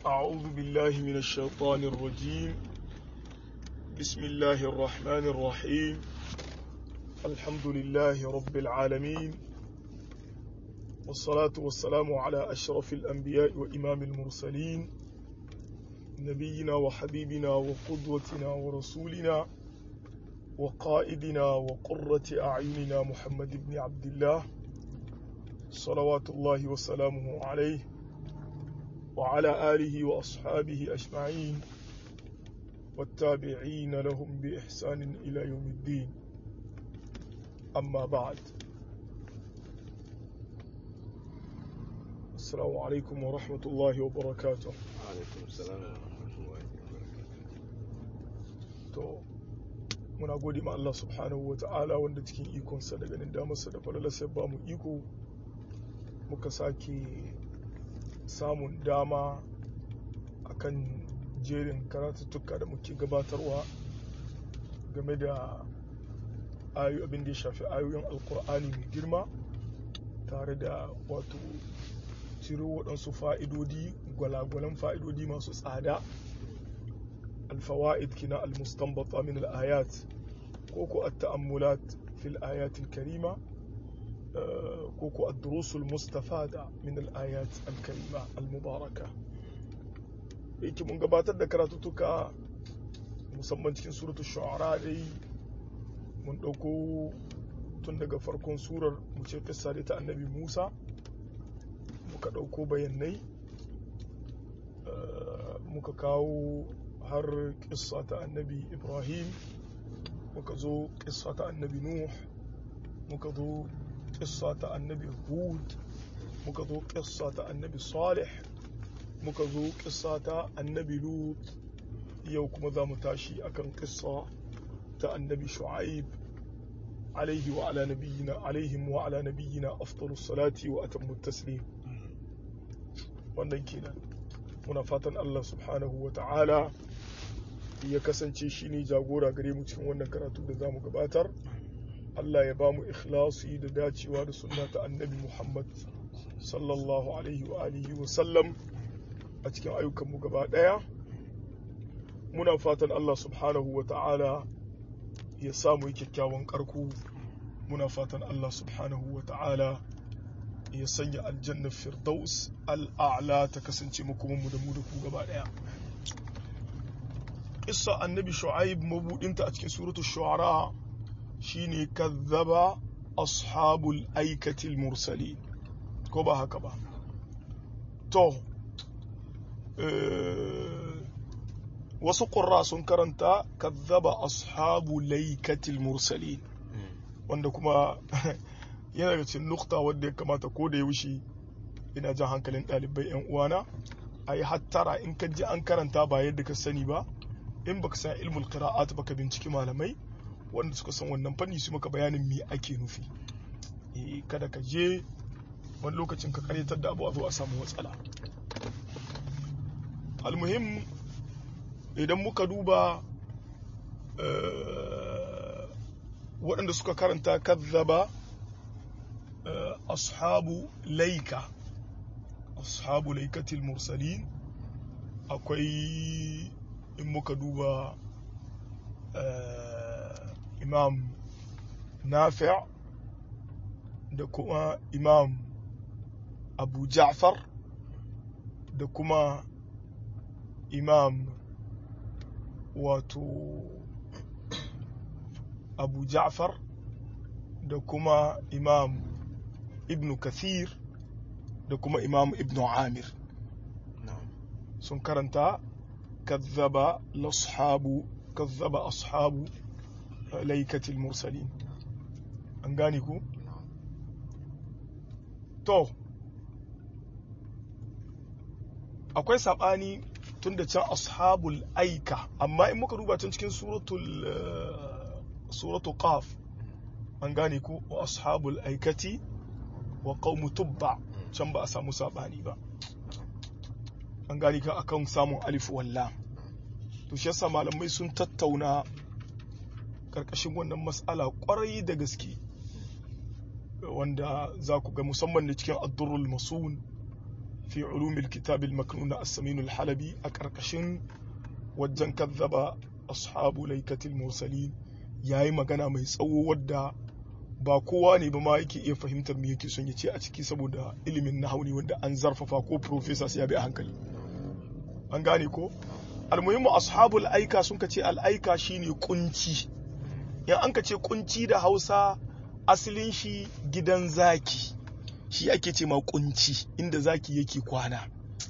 أعوذ بالله من الشيطان الرجيم بسم الله الرحمن الرحيم الحمد لله رب العالمين والصلاة والسلام على أشرف الأنبياء وإمام المرسلين نبينا وحبيبنا وقدوتنا ورسولنا وقائدنا وقرة أعيننا محمد بن عبد الله صلوات الله وسلامه عليه وعلى آله وأصحابه أجمعين والتابعين لهم بإحسان إلى يوم الدين أما بعد السلام عليكم ورحمة الله وبركاته alaikum salam wa rahmatullahi wa barakatuh to muna gode ma Allah subhanahu wa ta'ala wanda cikin ikonsa da ganin damarsa da falalarsa ya ba mu iko muka sake samun dama akan jerin karatuttuka da muke gabatarwa game da ayu abin da ya shafi ayoyin alkur'ani mai girma tare da wato ciro waɗansu fa'idodi gwalagwalan fa'idodi masu tsada alfawa'id kina almustanbata min al'ayat ko ko at-ta'ammulat fil ayatil karima ko ko ad-durusul mustafada min al-ayat al-karima al-mubaraka yake mun gabatar da karatuttuka musamman cikin suratul shu'ara dai mun dauko tun daga farkon surar mu ce kissa ta annabi Musa muka dauko bayanai muka kawo har kissa ta annabi Ibrahim muka zo kissa ta annabi Nuh muka zo kissa ta annabi hud muka zo kissa ta annabi salih muka zo kissa ta annabi lut yau kuma za mu tashi akan kissa ta annabi shu'aib alaihi wa ala nabiyyina alaihim wa ala nabiyyina afdalus salati wa atammu taslim wannan kenan muna fatan Allah subhanahu wa ta'ala ya kasance shine jagora gare mu cikin wannan karatu da zamu gabatar Allah ya ba mu ikhlasi da dacewa da sunna ta annabi Muhammad sallallahu alaihi wa alihi wa sallam a cikin ayyukanmu gaba ɗaya muna fatan Allah subhanahu wa ta'ala ya samu yi kyakkyawan ƙarko muna fatan Allah subhanahu wa ta'ala ya sanya aljanna firdaus al'a'la ta kasance makomanmu da mu da ku gaba ɗaya Isa annabi shu'aib mabudinta a cikin suratul shu'ara shine kazzaba ashabul aikatil mursali ko ba haka ba to wasu ƙurra sun karanta kazzaba ashabu laikatil mursali wanda kuma yana daga cikin nukta wadda ya kamata ko da yaushe ina jan hankalin ɗalibai 'yan uwana a yi hattara in ka ji an karanta ba yadda ka sani ba in baka san ilmul qira'at baka binciki malamai wanda suka san wannan fanni su maka bayanin me ake nufi kada ka je wani lokacin ka karyatar da abu a zo a samu matsala almuhim idan muka duba waɗanda suka karanta kazzaba ashabu laika ashabu laikatil mursalin akwai in muka duba imam nafi' da kuma imam abu ja'far da kuma imam wato abu ja'far da kuma imam ibn kathir da kuma imam ibn amir sun karanta kazzaba lashabu kazzaba ashabu laikatil mursalin an gane ku to akwai saɓani tun da can ashabul aika amma in muka duba can cikin suratul suratul qaf an gane ku wa ashabul aikati wa qaumu tubba can ba a samu saɓani ba an gane ka akan samun alif walla to shi yasa malamai sun tattauna karkashin wannan mas'ala kwarai da gaske wanda za ku ga musamman da cikin addurul masun fi ulumil kitab al-maknun na as-samin al-halabi a karkashin wajen kazzaba ashabu laikatil mursalin yayi magana mai tsawo wadda ba kowa ne ba ma yake iya fahimtar me yake son ya ce a ciki saboda ilimin nahauni wanda an zarfafa ko professor sai ya bi a hankali an gane ko almuhimmu ashabul aika sun ka ce al'aika shine kunci in an ka ce kunci da hausa asalin shi gidan zaki shi ake ce ma kunci inda zaki yake kwana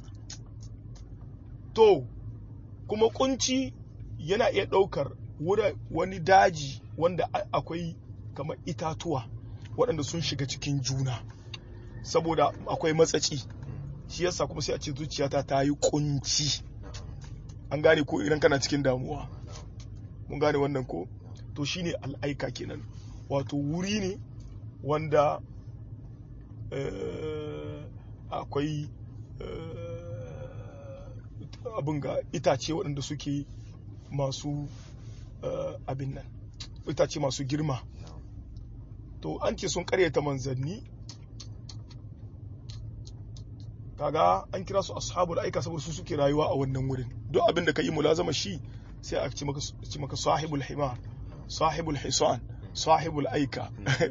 to kuma kunci yana iya ɗaukar wani daji wanda akwai kamar itatuwa waɗanda sun shiga cikin juna saboda akwai matsaci shi yasa kuma sai a ce zuciyata ta yi kunci an gane ko idan kana cikin damuwa mun gane wannan ko to shine al'aika kenan wato wuri ne wanda akwai abin ga itace waɗanda suke masu abin nan itace masu girma to an ce sun karyata manzanni kaga an kira su ashabul aika saboda su suke rayuwa a wannan wurin duk abin da ka yi mulazama shi sai a ci maka sahibul himar sahibul hisan sahibul aika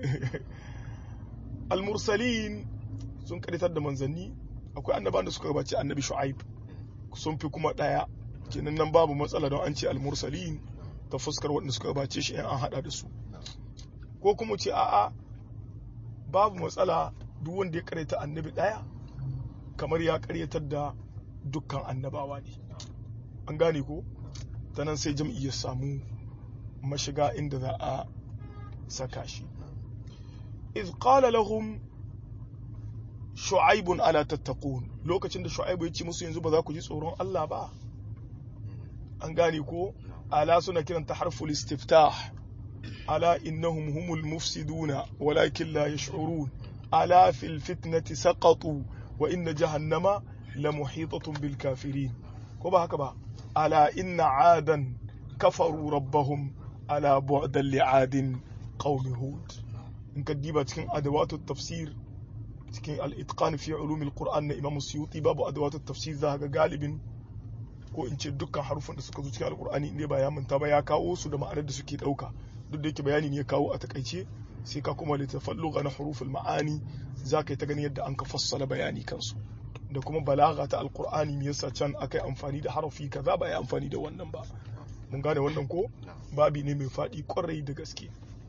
al-mursalin sun karitar da manzanni akwai annabawan da suka gabace annabi shu'aib sun fi kuma daya kenan nan babu matsala don an ce al-mursalin ta fuskar waɗanda suka gabace shi an hada da su ko kuma ce a'a babu matsala duk wanda ya karyata annabi daya kamar ya karyatar da dukkan annabawa ne an gane ko ta nan sai jam'i ya samu mashiga inda za a saka shi iz qala lahum shu'aibun ala tattaqun lokacin da shu'aibu ya ce musu yanzu ba za ku ji tsoron Allah ba an gane ko ala suna kiranta harful istiftah ala innahum humul mufsiduna walakin la yash'urun ala fil fitnati saqatu wa inna jahannama la muhitatun bil kafirin ko ba haka ba ala inna adan kafaru rabbahum ala bu'dan li'adin qaumi hud in ka diba cikin adawatu tafsir cikin al-itqan fi ulum al-qur'an na imam suyuti babu adawatu tafsir za ga galibin ko in ce dukkan harufan da suka zo cikin al-qur'ani inda ba ya manta ba ya kawo su da ma'anar da suke dauka duk da yake bayani ne ya kawo a takaice sai ka kuma litafalluga na huruful ma'ani za ka yi ta gani yadda an ka fassala bayani kansu da kuma balaga ta alkur'ani me yasa can akai amfani da harafi kaza ba ya amfani da wannan ba mun gane wannan ko babi ne mai faɗi kwarai da gaske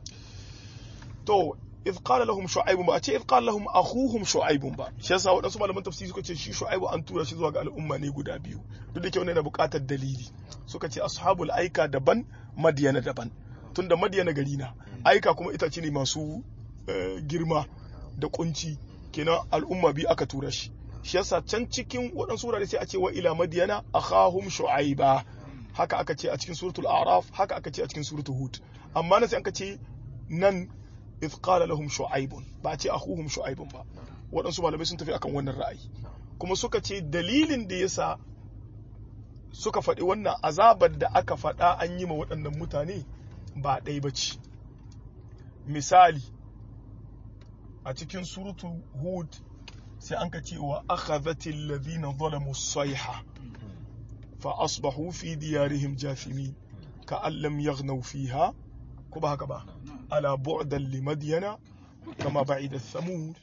to idh qala lahum shu'aib ba a ce idh qala lahum akhuhum shu'aib ba shi yasa wadansu malaman tafsiri suka ce shi shu'aib an tura shi zuwa ga al'umma ne guda biyu duk da ke wannan yana buƙatar dalili suka ce ashabul aika daban madiyana daban tunda madiyana gari na aika kuma itace ne masu girma da kunci kenan al'umma biyu aka tura shi shi yasa can cikin waɗansu wurare sai a ce wa ila madiyana akhahum shu'aiba haka aka ce a cikin suratul araf haka aka ce a cikin suratul hud amma na sai aka ce nan idh qala lahum shu'aibun ba a ce akhuhum shu'aibun ba waɗansu malamai sun tafi akan wannan ra'ayi kuma suka ce dalilin da yasa suka faɗi wannan azabar da aka faɗa an yi ma waɗannan mutane ba ɗai ba ce misali a cikin surutu hud sai an ka ce wa akhadhatil ladhina zalamu sayha fa asbahu fi diyarihim jathimin ka allam yaghnaw fiha ko ba haka ba ala bu'dan li madyana kama ba'ida thamud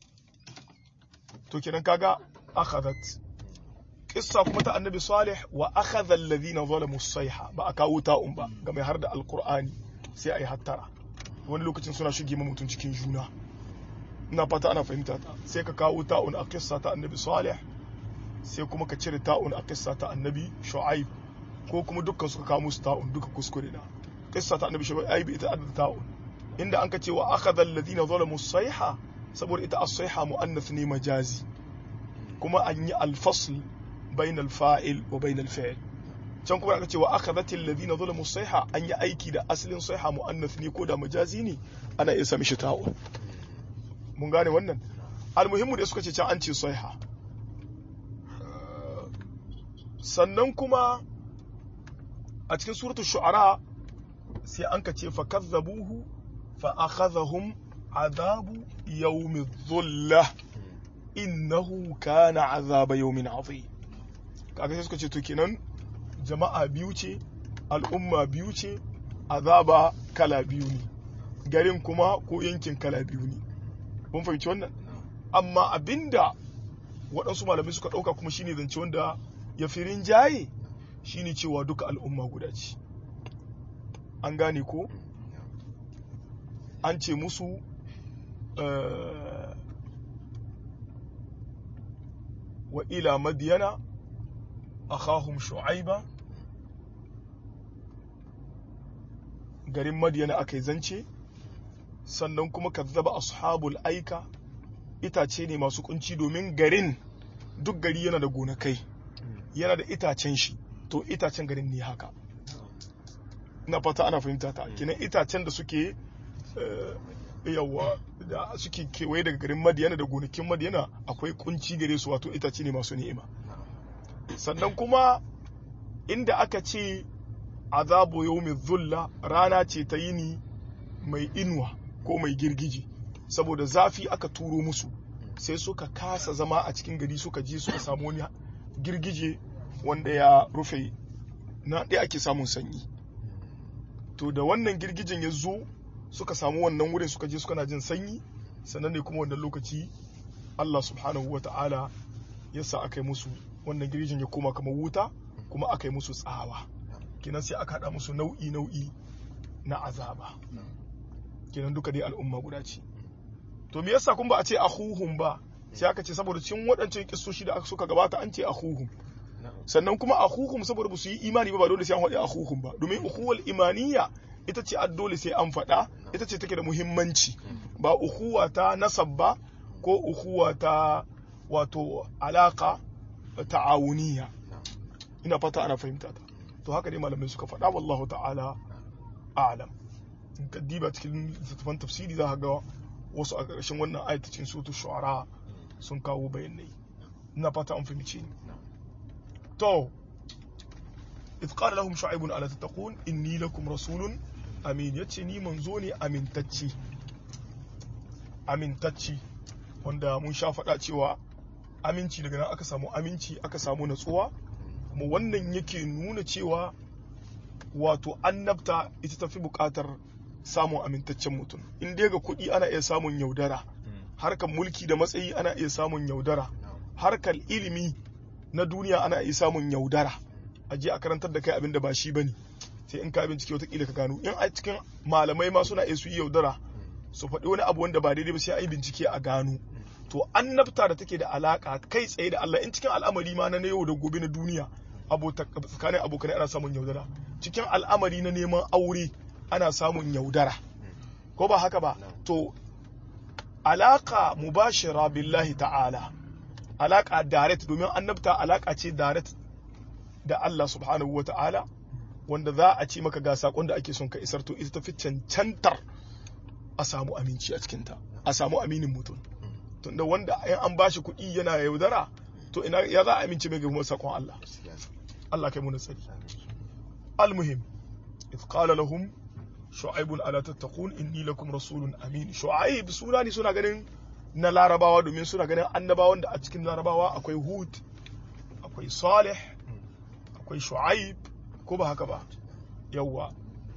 to kiran kaga akhadhat kissa kuma ta annabi salih wa akhadha alladhina zalamu sayha ba aka wuta um ba ga mai har da alqur'ani sai ai hattara wani lokacin suna shige mutum cikin juna ina fata ana fahimta ta sai ka kawo ta'un a kissa ta annabi salih sai kuma ka cire ta'un a kissa ta annabi shu'aib ko kuma dukkan suka kawo musu ta'un duka kuskure na kissa ta annabi shu'aib ita adda ta'un inda an ka ce wa akhadha alladhina zalamu sayha saboda ita as-sayha muannath ne majazi kuma an yi al-fasl bain al-fa'il wa bain al-fi'l can kuma aka ce wa akhadhat alladhina zalamu sayha an yi aiki da asalin sayha muannath ne ko da majazi ne ana iya sami shi ta'un mun gane wannan almuhimmu da suka ce can an ce sayha sannan kuma a cikin suratul shu'ara sai an ka ce fa kazzabuhu fa akhadhahum adabu yawmi dhullah innahu kana azaba yawmin azim kaga sai suka ce to kenan jama'a biyu ce al'umma biyu ce azaba kala biyu ne garin kuma ko yankin kala biyu ne mun fahimci wannan amma abinda waɗansu malamai suka ɗauka kuma shine zance wanda ya fi rinjaye shine cewa duka al'umma guda ce an gane ko an ce musu wa ila madiyana akhahum shu'aiba garin madiyana aka yi zance sannan kuma kazzaba ashabul aika itace ne masu kunci domin garin duk gari yana da gonakai yana da itacen shi to itacen garin ne haka na fata ana fahimta ta kinan itacen da suke yawa da suke kewaye daga garin madiyana da gonakin madiyana akwai kunci gare su wato itace ne masu ni'ima sannan kuma inda aka ce azabu yawmi zulla rana ce ta yini mai inuwa ko mai girgiji saboda zafi aka turo musu sai suka kasa zama a cikin gari suka je suka samu wani girgije wanda ya rufe na ɗaya ake samun sanyi to da wannan girgijen ya zo suka samu wannan wurin suka je suka na jin sanyi sannan ne kuma wannan lokaci Allah subhanahu wa ta'ala ya sa aka yi musu wannan girgijin ya koma kamar wuta kuma aka yi musu tsawa kenan sai aka haɗa musu nau'i nau'i na azaba kenan duka dai al'umma guda ce to me yasa kun ba a ce akhuhum ba sai aka ce saboda cikin waɗancan kissoshi da suka gabata an ce akhuhum sannan kuma akhuhum saboda ba su yi imani ba ba dole sai an faɗi akhuhum ba domin ukhuwal imaniya ita ce dole sai an faɗa ita ce take da muhimmanci ba ukhuwa ta nasab ba ko ukhuwa ta wato alaka ta'awuniya ina fata ana fahimta ta to haka dai malamai suka faɗa wallahu ta'ala a'lam in ka diba cikin littattafan tafsiri za ka ga wasu a ƙarshen wannan ayatacin sutu shu'ara sun kawo bayanai ina fata an fahimci ni to idh qala lahum shu'aibun ala tattaqun inni lakum rasulun amin yace ni manzo ne amintacci amintacci wanda mun sha faɗa cewa aminci daga nan aka samu aminci aka samu natsuwa kuma wannan yake nuna cewa wato annabta ita tafi buƙatar samun amintaccen mutum in dai ga kuɗi ana iya samun yaudara harkar mulki da matsayi ana iya samun yaudara harkar ilimi na duniya ana iya samun yaudara a je a karantar da kai abin da ba shi bane sai in ka bincike watakila ka gano in a cikin malamai ma suna iya su yi yaudara su faɗi wani abu wanda ba daidai ba sai a yi bincike a gano to annabta da take da alaka kai tsaye da Allah in cikin al'amari ma na yau da gobe na duniya tsakanin abokanai ana samun yaudara cikin al'amari na neman aure ana samun yaudara ko ba haka ba to alaka mubashira billahi ta'ala alaka direct domin annabta alaka ce direct da Allah subhanahu wa ta'ala wanda za a ce maka ga sakon da ake son ka isar to ita tafi cancantar a samu aminci a cikinta a samu aminin mutum tunda wanda in an bashi kuɗi yana yaudara to ina ya za a amince mai kuma sakon Allah Allah kai mu nasari almuhim idh qala lahum shu'aibun ala tattaqun inni lakum rasulun amin shu'aib suna ne suna ganin na larabawa domin suna ganin annabawan da a cikin larabawa akwai hud akwai salih akwai shu'aib ko ba haka ba yawwa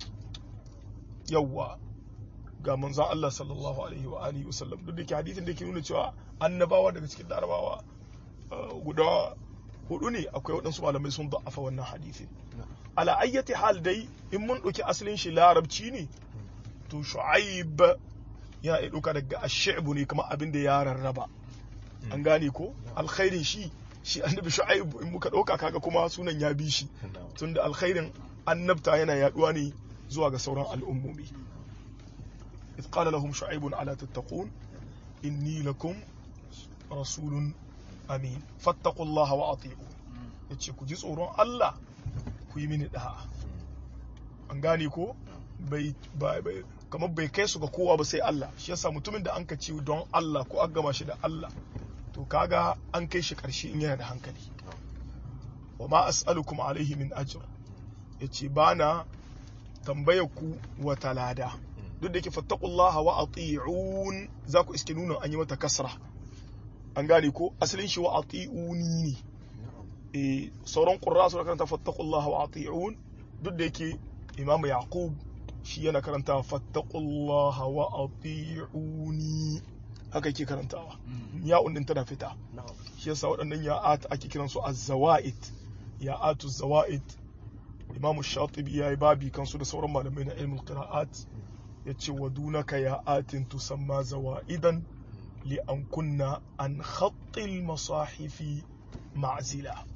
yawwa ga manzon Allah sallallahu alaihi wa alihi wasallam duk da ke hadisin da ke nuna cewa annabawa daga cikin larabawa guda hudu ne akwai waɗansu malamai sun da'afa wannan hadisin ala ayyati hal dai in mun ɗauki asalin shi larabci ne to shu'aib yana iya ɗauka daga ashi'bu ne kamar abin da ya rarraba an gane ko alkhairin shi shi annabi shu'aib in muka ɗauka kaga kuma sunan ya bi shi tunda alkhairin annabta yana yaduwa ne zuwa ga sauran al'ummomi إذ قال لهم شعيب ألا تتقون إني لكم رسول أمين فاتقوا الله وأطيعون yace ku ji tsoron Allah ku yi mini da'a an gane ko bai kamar bai kai su ga kowa ba sai Allah shi yasa mutumin da an ka ci don Allah ko an gama shi da Allah to kaga an kai shi karshe in yana da hankali wa ma as'alukum alaihi min ajr yace bana tambayar ku wata lada duk da yake fattaqullaha wa ati'un za ku iske nuna an yi mata kasra an gane ko asalin shi wa ati'uni ne eh sauran qurra su karanta fattaqullaha wa ati'un duk da yake imam yaqub shi yana karanta fattaqullaha wa ati'uni haka yake karantawa ya'un din tana fita shi yasa waɗannan ya'at ake kiran su az-zawaid ya'atu zawaid imamu shatibi ya yi babi kansu da sauran malamai na ilmul qira'at yace wa dunaka ya'atin tusamma zawaidan li an kunna an khattil masahifi ma'zila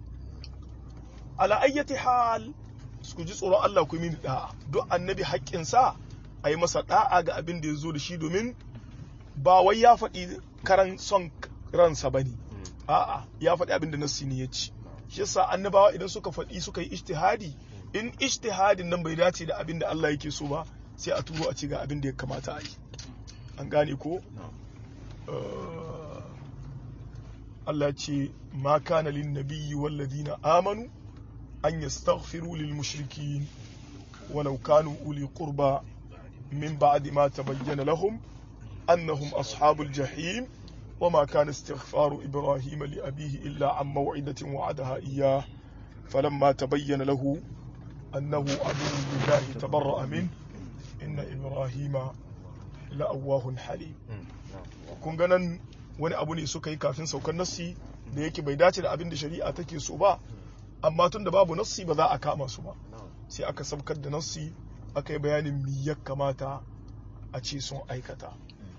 ala ayyati hal su ji tsoron Allah ku mini da'a duk annabi haƙƙinsa a yi masa da'a ga abin da ya zo da shi domin ba wai ya faɗi karan son ransa ba ne a'a ya faɗi abin da nassi ne ya ci shi yasa annabawa idan suka faɗi suka yi ijtihadi in ijtihadin nan bai dace da abin da Allah yake so ba sai a turo a ce ga abin da ya kamata a yi an gane ko Allah ce ma kana lin nabiyyi wal ladina amanu an yastaghfiru lil mushrikin walau kanu uli qurba min ba'di ma tabayyana lahum annahum ashabul jahim وما كان استغفار إبراهيم لأبيه إلا عن موعدة وعدها إياه فلما تبين له أنه عدو لله تبرأ منه إن إبراهيم لأواه حليم kun ganan wani abu ne suka yi kafin saukar nassi da yake bai dace da abin da shari'a take so ba amma tun da babu nassi ba za a kama su ba sai aka saukar da nassi aka yi bayanin mi ya kamata a ce sun aikata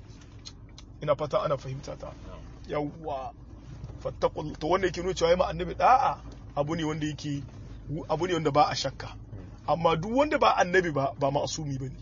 ina fata ana fahimta ta yawwa fattaqul to wanda yake nuna cewa ma annabi da'a abu ne wanda yake abu ne wanda ba a shakka amma duk wanda ba annabi ba ba ma'asumi bane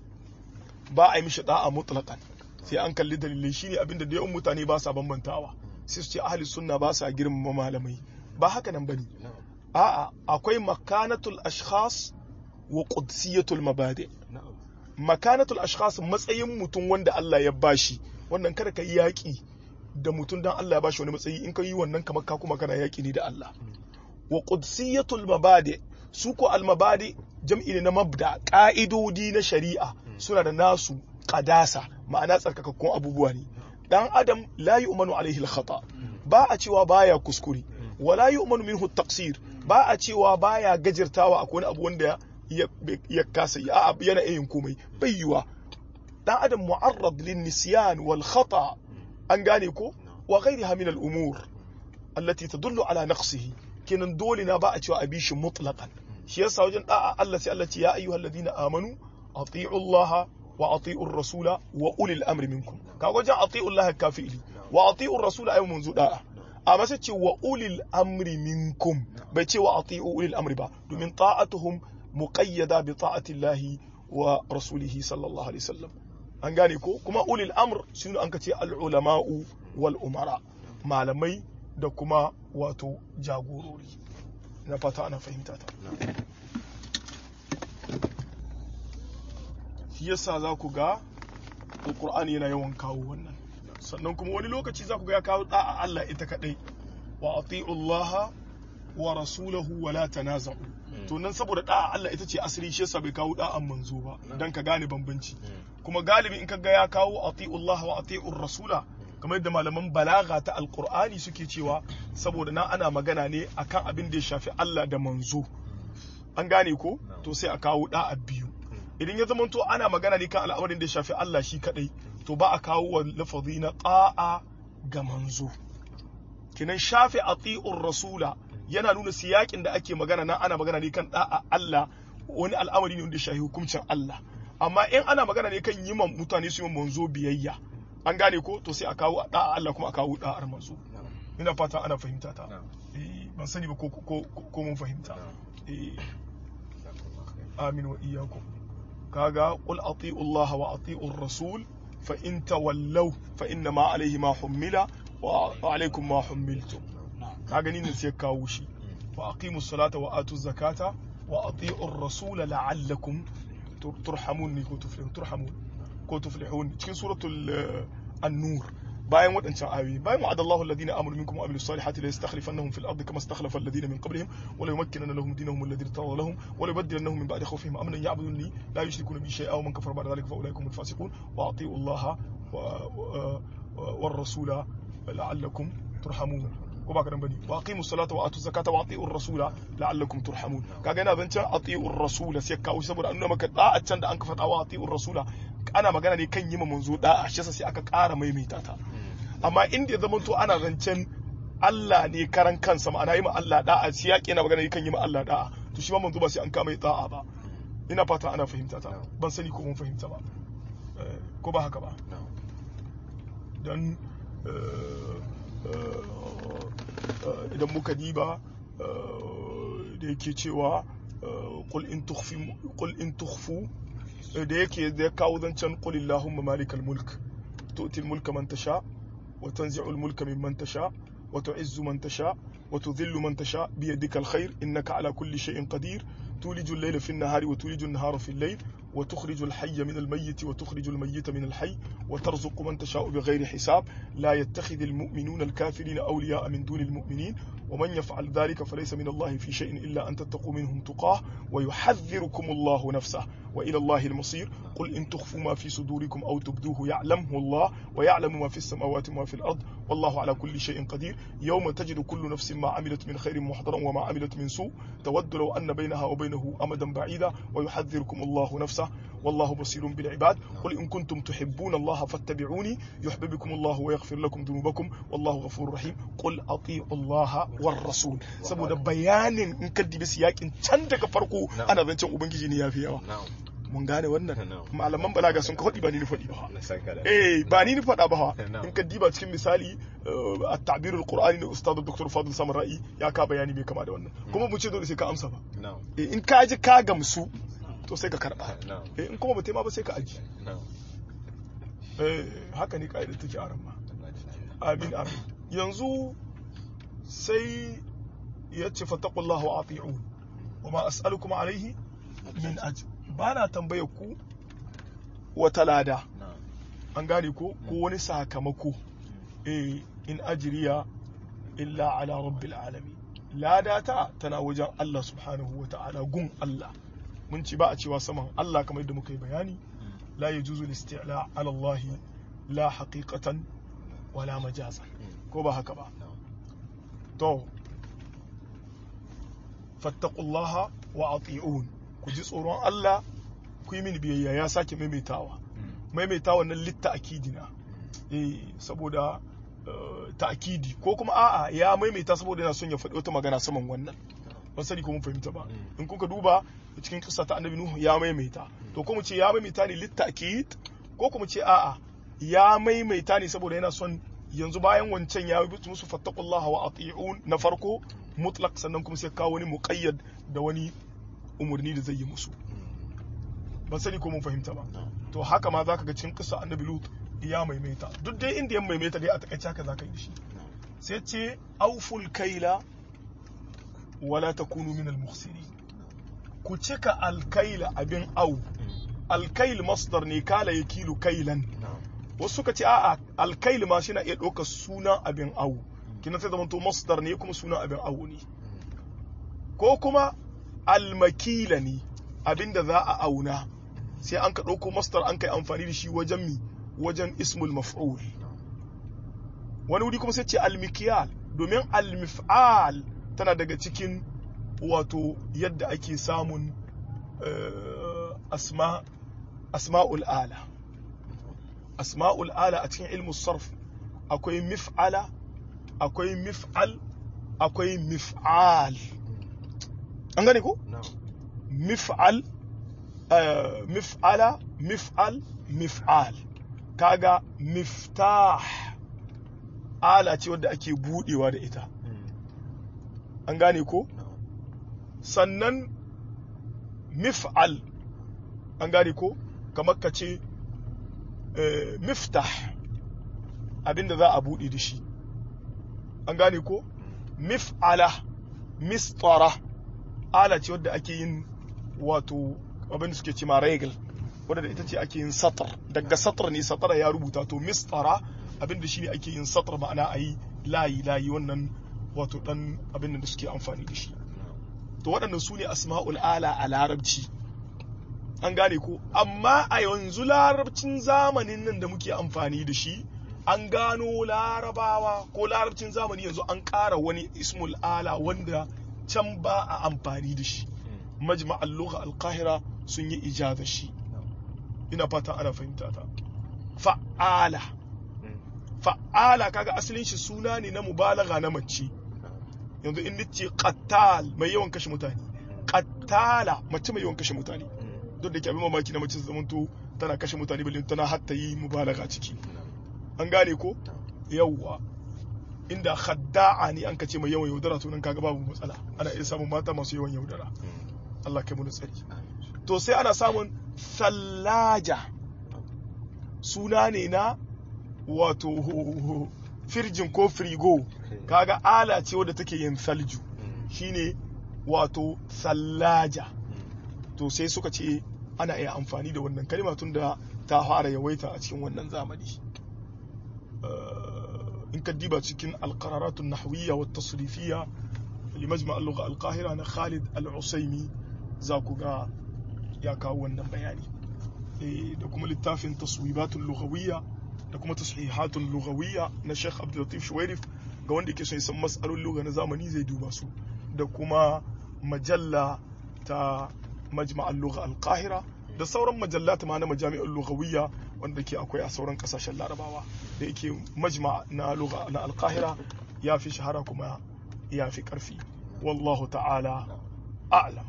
ba a yi mishi da'a mutlaqan sai an kalli dalilai shine abinda da yawan mutane ba sa bambantawa sai su ce ahli sunna ba sa girmama malamai ba haka nan bane a'a akwai makanatul ashkhas wa qudsiyatul mabadi makanatul ashkhas matsayin mutum wanda Allah ya bashi wannan kada ka yi yaƙi da mutum dan Allah ya bashi wani matsayi in ka yi wannan kamar ka kuma kana yaƙi ne da Allah wa qudsiyatul mabadi su ko al mabadi jam'i ne na mabda ka'idodi na shari'a suna da nasu qadasa ma'ana tsarkakakkun abubuwa ne dan adam la yu'manu alaihi al khata ba a cewa baya kuskure wala yu'manu minhu taqsir ba a cewa baya gajirtawa akwai wani abu wanda ya kasa yana yin komai bai yiwa dan adam mu'arrad lin nisyan wal khata an gane ko wa ghayriha min al umur allati tadullu ala naqsihi kenan dole na ba a cewa abi shi mutlaqan shi yasa wajen da'a Allah sai Allah ce ya ayyuhal ladina amanu ati'u Allah wa ati'u rasula wa ulil amri minkum ka wajen ati'u Allah kafili wa ati'u rasula ayu munzu da'a amma sai ce wa ulil amri minkum bai ce wa ati'u ulil amri ba domin ta'atuhum muqayyada bi ta'ati Allah wa rasulihi sallallahu alaihi wasallam an gane ko kuma ulil amr shine an kace al ulama'u wal umara malamai da kuma wato jagorori na fata ana fahimta ta shi yasa za ku ga alkur'ani yana yawan kawo wannan sannan kuma wani lokaci za ku ga ya kawo da'a Allah ita kadai wa ati'u Allah wa rasulahu wa la tanaza'u to nan saboda da'a Allah ita ce asiri shi yasa bai kawo da'an manzo ba dan ka gane bambanci kuma galibi in ka ga ya kawo ati'u Allah wa ati'u rasula kamar yadda malaman balaga ta alkur'ani suke cewa saboda na ana magana ne akan abin da ya shafi Allah da manzo an gane ko to sai a kawo da'a biyu idan ya zamanto ana magana ne kan al'amarin da ya shafi Allah shi kadai to ba a kawo wa lafazi na ta'a ga manzo kinan shafi ati'ur rasula yana nuna siyakin da ake magana nan ana magana ne kan da'a Allah wani al'amari ne wanda ya shafi hukuncin Allah amma in ana magana ne kan yi mutane su yi manzo biyayya an gane ko to sai a kawo da'a Allah kuma a kawo da'ar manzo ina fata ana fahimta ta eh ban sani ba ko ko mun fahimta eh amin wa iyyakum kaga qul ati'u Allah wa ati'u rasul fa in tawallaw fa inna ma alayhi ma hummila wa alaykum ma hummiltum kaga ni ne sai kawo shi wa aqimu salata wa atu zakata wa ati'u rasul la'allakum turhamun ni ko tuflihun turhamun ko tuflihun cikin suratul an-nur bayan waɗancan ayoyi bayan wa'ada Allahu alladhina amanu minkum wa amilus salihati la yastakhlifannahum fil ardi kama istakhlafa alladhina min qablihim wa la yumakkinanna lahum dinahum alladhi irtada lahum wa la yubaddilannahum min ba'di khawfihim amnan ya'budunni la yushrikuna bi shay'in wa man kafara ba'da dhalika fa ulaika humul fasiqun wa ati'u Allaha war rasula la'allakum turhamun ko ba kadan bane wa aqimus salata wa atuz zakata wa atiur rasula la'allakum turhamun kaga yana zancen atiur rasula sai kawo saboda an nuna maka da'a can da an ka faɗa wa atiur rasula ana magana ne kan yi ma manzo da'a shi yasa sai aka ƙara maimaita ta amma inda ya zama to ana zancen Allah ne karan kansa ma'ana yi ma Allah da'a sai yaƙi yana magana ne kan yi ma Allah da'a to shi ma manzo ba sai an kama da'a ba ina fata ana fahimta ta ban sani ko mun fahimta ba Eh, ko ba haka ba don idan muka diba eh, da yake cewa eh, qul in tukhfi qul in tukhfu eh, da yake da ya kawo zancen qul illahumma malikal mulk tu'ti al mulka man tasha wa tanzi'u al mulka mimman tasha wa tu'izzu man tasha wa tudhillu man tasha bi yadika al khair innaka ala kulli shay'in qadir تولج الليل في النهار وتولج النهار في الليل وتخرج الحي من الميت وتخرج الميت من الحي وترزق من تشاء بغير حساب لا يتخذ المؤمنون الكافرين أولياء من دون المؤمنين ومن يفعل ذلك فليس من الله في شيء إلا أن تتقوا منهم تقاه ويحذركم الله نفسه وإلى الله المصير قل إن تخفوا ما في صدوركم أو تبدوه يعلمه الله ويعلم ما في السماوات وما في الأرض والله على كل شيء قدير يوم تجد كل نفس ما عملت من خير محضرا وما عملت من سوء تود لو أن بينها وبينه أمدا بعيدا ويحذركم الله نفسه والله بصير بالعباد قل إن كنتم تحبون الله فاتبعوني يحببكم الله ويغفر لكم ذنوبكم والله غفور رحيم قل أطيعوا الله والرسول saboda bayanin in ka dibi siyakin can daga farko ana zancen ubangiji ne yafi yawa na'am mun gane wannan Na'am. malaman balaga sun ka faɗi ba ni ni faɗi ba na saka da eh ba ni ni faɗa ba Na'am. in ka diba cikin misali eh, at-ta'birul qur'ani na ustad dr fadil samara'i ya ka bayani mai kama da wannan kuma mu ce dole sai ka amsa ba na'am Eh, in ka ji ka gamsu to sai ka karba na'am Eh, in kuma ba tema ba sai ka aji na'am Eh, haka ne ka'idar take a ramma amin amin yanzu sai ya ce fattakullahu wa ati'un wa ma as'alukum alaihi min ajr ba na tambayar ku wata lada na'am an gane ko ko wani sakamako eh in ajriya illa ala rabbil alamin lada ta tana wajen Allah subhanahu wa ta'ala gun Allah mun ci ba a cewa saman Allah kamar yadda muka yi bayani la yajuzu al-isti'la ala Allah la haqiqatan wala majazan ko ba haka ba na'am to fattaqullaha wa ati'un ku ji tsoron Allah ku yi mini biyayya ya sake maimaitawa maimaitawa nan litta akidina eh saboda eh, ta'kidi ko kuma a'a ya maimaita saboda yana son ya faɗi wata magana saman wannan ban sani ko mun fahimta ba Mm. in kuka duba cikin kissa ta annabi nuhu ya maimaita to ko mu ce ya maimaita ne litta akid ko kuma ce a'a ya maimaita ne saboda yana son yanzu bayan wancan ya yi musu fattaqullaha wa ati'un na farko mutlaq sannan kuma sai kawo wani muqayyad da wani umurni da zai yi musu ban sani ko mun fahimta ba na'am to haka ma zaka ga cikin kissa annabi lut ya maimaita duk dai inda ya maimaita dai a takaice haka zaka yi da shi sai ce auful kaila wala takunu min al ku cika alkaila abin au alkail masdar ne kala yakilu kailan na'am wasu suka ce a'a alkail ma shi na iya ɗaukar sunan abin au kina sai zamanto masdar ne kuma sunan abin au ne ko kuma almakila ne abinda za a auna sai an ka ɗauko masdar an kai amfani da shi wajen mi wajen ismul maf'ul wani wuri kuma sai ce almikiyal domin almif'al tana daga cikin wato yadda ake samun eh, asma asma'ul ala asma'ul ala a cikin ilmu sarf akwai mif'ala akwai mif'al akwai mif'al an gane ko na'am mif'al eh, mif'ala mif'al mif'al kaga miftah ala ce wadda ake budewa da ita an gane ko na'am sannan mif'al an gane ko kamar ka ce eh, miftah abinda za a buɗe da shi an gane ko mif'ala mistara ala ce wadda ake yin wato abinda suke ce ma regal wadda da ita ce ake yin satar daga satar ne satara ya rubuta to mistara abinda shi ne ake yin satar ma'ana a yi layi layi wannan wato dan abinda da suke amfani da shi to waɗannan su ne asma'ul ala a larabci an gane ko amma a yanzu larabcin zamanin nan da muke amfani da shi an gano larabawa ko larabcin zamani yanzu an ƙara wani ismul ala wanda can ba a amfani da shi majma'al lugha al-qahira sun yi ijaza shi ina fata ana fahimta ta fa'ala fa'ala kaga asalin shi suna ne na mubalaga na mace yanzu in nace qattal mai yawan kashe mutane qattala mace mai yawan kashe mutane duk da ke abin mamaki na mace zamanto tana kashe mutane balle tana hatta yi mubalaga ciki an gane ko yawwa inda khadda'a ne an kace mai yawan yaudara to nan kaga babu matsala ana iya samun mata masu yawan yaudara Allah kai mu tsari to sai ana samun sallaja suna ne na wato firjin ko frigo kaga ala ce wadda take yin salju shine wato sallaja to sai suka ce ana iya amfani da wannan kalma tun da ta fara yawaita a cikin wannan zamani in ka diba cikin alqararatun nahwiyya wa tasrifiyya li majma' al-lugha al-qahira na Khalid al-Usaimi za ku ga ya kawo wannan bayani da kuma littafin taswibatul lughawiyya da kuma tashihatul lughawiyya na Sheikh Abdul Latif Shuwairif ga wanda yake son san mas'alolin lugha na zamani zai duba su da kuma majalla ta majma' al-lugha al-qahira da sauran majallat ma na majami'ul lughawiyya wanda ke akwai a sauran kasashen larabawa da yake majma na lugha na alkahira ya fi shahara kuma ya fi karfi wallahu ta'ala a'lam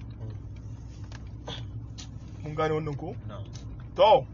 mun gane wannan ko to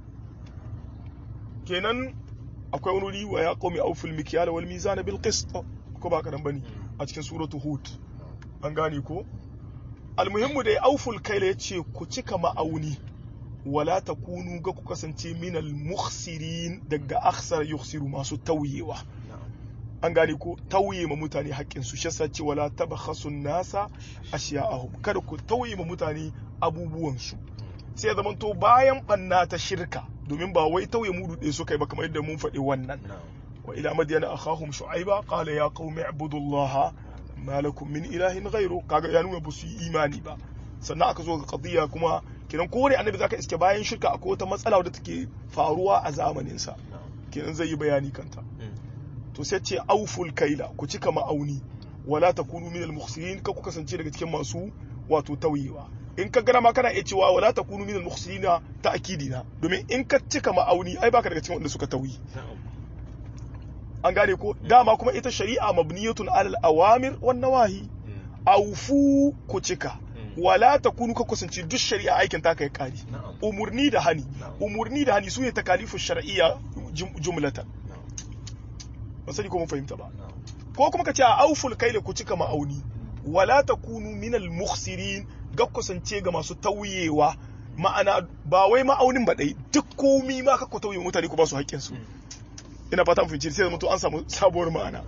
kenan akwai wani wuri wa ya qaumi awful mikyal wal mizan bil qist ko ba kadan bane a cikin suratu hud an gane ko almuhimmu dai auful kaila yace ku cika ma'auni wala takunu ga ku kasance minal mukhsirin daga akhsar yukhsiru masu tauyewa an gane ko tauye ma mutane haƙƙin su shasa ce wala tabakhasu nasa ashiya'ahum kada ku tauye ma mutane abubuwan su sai zaman to bayan banna ta shirka domin ba wai tauye mudu ɗaya suka yi ba kamar yadda mun faɗi wannan wa ila madyana akhahum shu'aiba qala ya qaumi ibudullaha ma lakum min ilahin ghairu kaga ya nuna ba su yi imani ba sannan aka zo ga qadiyya kuma kenan kowane annabi zaka iske bayan shirka akwai wata matsala wadda take faruwa a zamanin sa kenan zai yi bayani kanta to sai ce auful kaila ku cika ma'auni wala takunu min al-mukhsirin ka ku kasance daga cikin masu wato tauyewa in ka gana ma kana iya cewa wala takunu min al-mukhsirin ta akidina domin in ka cika ma'auni ai baka daga cikin wanda suka tauyi an gane ko dama kuma ita shari'a mabniyatun alal awamir wan nawahi aufu ku cika wala takunu ka kusanci duk shari'a aikin ta kai kari umurni da hani umurni da hani su ne takalifu shar'iyya jumlatan ba sani ko mun fahimta ba ko kuma ka ce a auful kaila ku cika ma'auni wala takunu minal mukhsirin ga kusance ga masu tauyewa ma'ana ba wai ma'aunin ba dai duk komi ma ka ku tauye mutane ku ba su haƙƙin su ina fata mun sai zama to an samu sabuwar ma'ana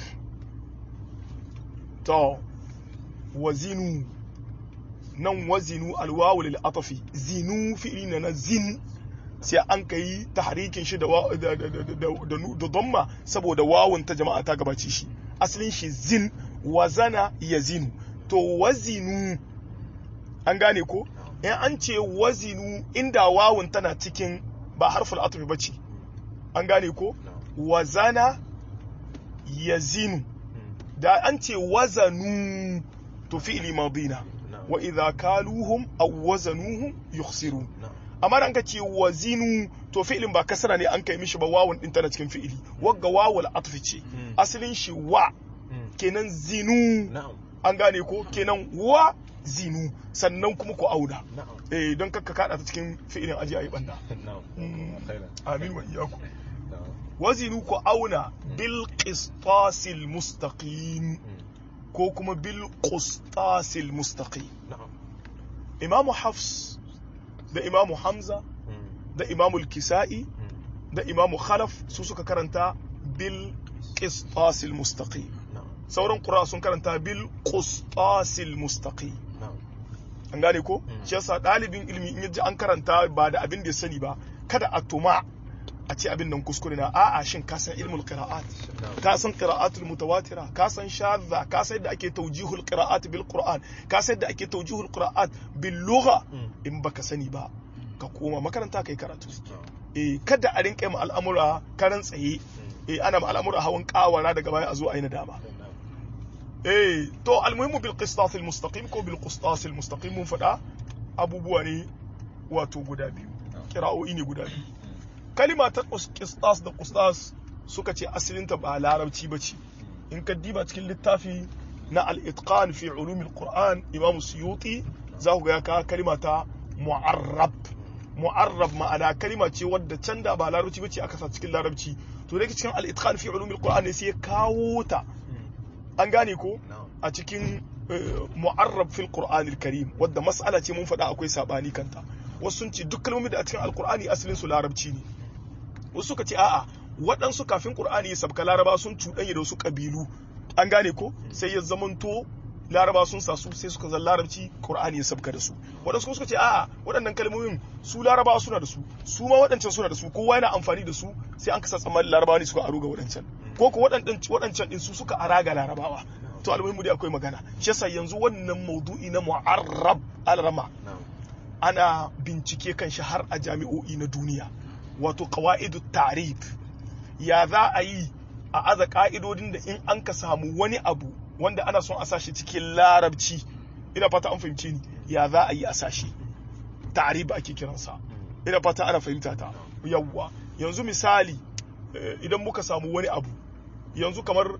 to wazinu nan wazinu alwawu lil atafi zinu fi'li na na zin sai an kai tahrikin shi da da da dhamma saboda wawun ta jama'a ta gabace shi asalin shi zin wazana yazinu to wazinu an gane ko in an ce wazinu inda wawun tana cikin ba harful atfi bace an gane ko wazana yazinu da an ce wazanu to fi'li madina wa idha kaluhum aw wazanuhum yukhsirun amma da ka ce wazinu to fi'lin ba kasara ne an kai mishi ba wawun din tana cikin fi'ili wagga wawul atfi ce asalin shi wa kenan zinu an gane ko kenan wa zinu sannan kuma ku auda eh don kakka kada ta cikin fi'ilin aji ayi banda amin wa iyyakum wazinu ku auna bil qistasil mustaqim ko kuma bil qistasil mustaqim imamu hafs da imamu hamza da imamu kisa'i da imamu khalaf su suka karanta bil qistasil mustaqim sauran qura sun karanta bil qistasil mustaqim an gane ko shi yasa dalibin ilimi in yaji an karanta ba da abin da ya sani ba kada a tuma a ce abin nan kuskure na a'a shin ka san ilmul qira'at ka san qira'atul mutawatira ka san shadda ka san yadda ake tawjihul qira'at bil qur'an ka san yadda ake tawjihul qira'at bil lugha in baka sani ba ka koma makaranta kai karatu eh kada a rinka ma al'amura karan tsaye eh ana ma al'amura hawan kawara daga baya a zo a yi nadama eh to almuhimmu bil qistas al mustaqim ko bil qistas al mustaqim mun faɗa abubuwa ne wato guda biyu kira'o'i ne guda biyu kalima ta qistas da qistas suka ce asalinta ba larabci bace in ka diba cikin littafi na al-itqan fi ulum al-qur'an imam suyuti za ku ga ya kawo kalima ta mu'arrab mu'arrab ma'ana kalima ce wadda can da ba larabci bace aka sa cikin larabci to da cikin al-itqan fi ulum al-qur'an ne sai ya kawo ta an gane ko a cikin mu'arrab fil qur'an al-karim wadda mas'ala ce mun faɗa akwai sabani kanta wasu sun ce duk kalmomin da a cikin al-qur'ani asalin su larabci ne wasu suka ce a'a waɗansu kafin qur'ani ya sabka laraba sun cuɗanya da wasu ƙabilu an gane ko sai ya zamanto laraba sun sa su sai suka zan larabci qur'ani ya sabka da su waɗansu kuma suka ce a'a waɗannan kalmomin su laraba suna da su su ma waɗancan suna da su kowa yana amfani da su sai an kasa tsammanin larabawa ne suka aro ga waɗancan ko ko waɗancan din su suka ara ga larabawa to almuhimmu dai akwai magana shi yasa yanzu wannan maudu'i na mu'arrab alrama ana bincike kan shi har a jami'o'i na duniya wato qawaidu ta'rif ya za a yi a aza ka'idodin da in an ka samu wani abu wanda ana son a sashi cikin larabci ina fata an fahimce ni ya za a yi a sashi ta'rib ake kiransa ina fata ana fahimta ta yawwa yanzu misali idan muka samu wani abu yanzu kamar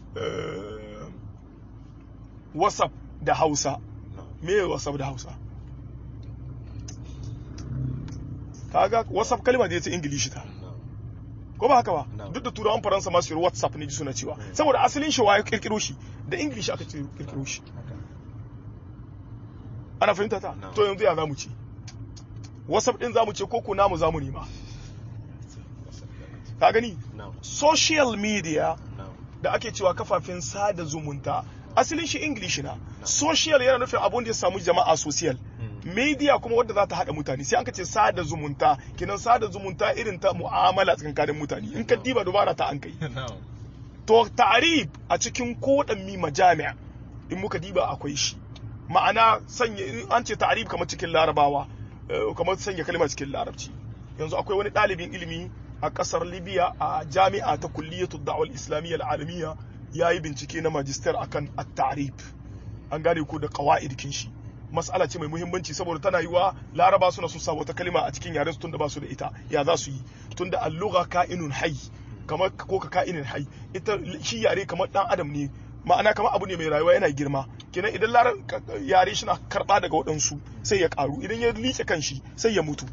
whatsapp da hausa me whatsapp da hausa kaga whatsapp kalma da ya ce ingilishi ta ko ba haka ba duk da turawan faransa masu yi whatsapp ne ji suna cewa saboda asalin shi waye kirkiro shi da ingilishi aka ce kirkiro shi ana fahimta ta to yanzu ya zamu ce whatsapp din zamu ce ko ko namu zamu nema ka gani social media da ake cewa kafafen sada zumunta asalin shi english na social yana nufin abun da ya samu jama'a social media kuma wadda za ta haɗa mutane sai an ce sada zumunta kinan sada zumunta irin ta mu'amala tsakanin mutane in ka diba dubara ta an kai to ta'arib a cikin kodanni majami'a in muka diba akwai shi ma'ana sanya an ce ta'arib kamar cikin larabawa kamar sanya kalma cikin larabci yanzu akwai wani ɗalibin ilimi a ƙasar libya a jami'a ta kulliyatu da'wal islamiyya al'alamiya ya yi bincike na magister akan at-ta'rib an gane ko da qawaid shi mas'ala ce mai muhimmanci saboda tana yiwa laraba suna sun sa wata kalima a cikin yaren su tunda ba su da ita ya za su yi tunda al-lugha ka'inun hayy kamar ko ka ka'inin hayy ita shi yare kamar dan adam ne ma'ana kamar abu ne mai rayuwa yana girma kenan idan yare shi na karba daga waɗansu sai ya karu idan ya liƙe kanshi sai ya mutu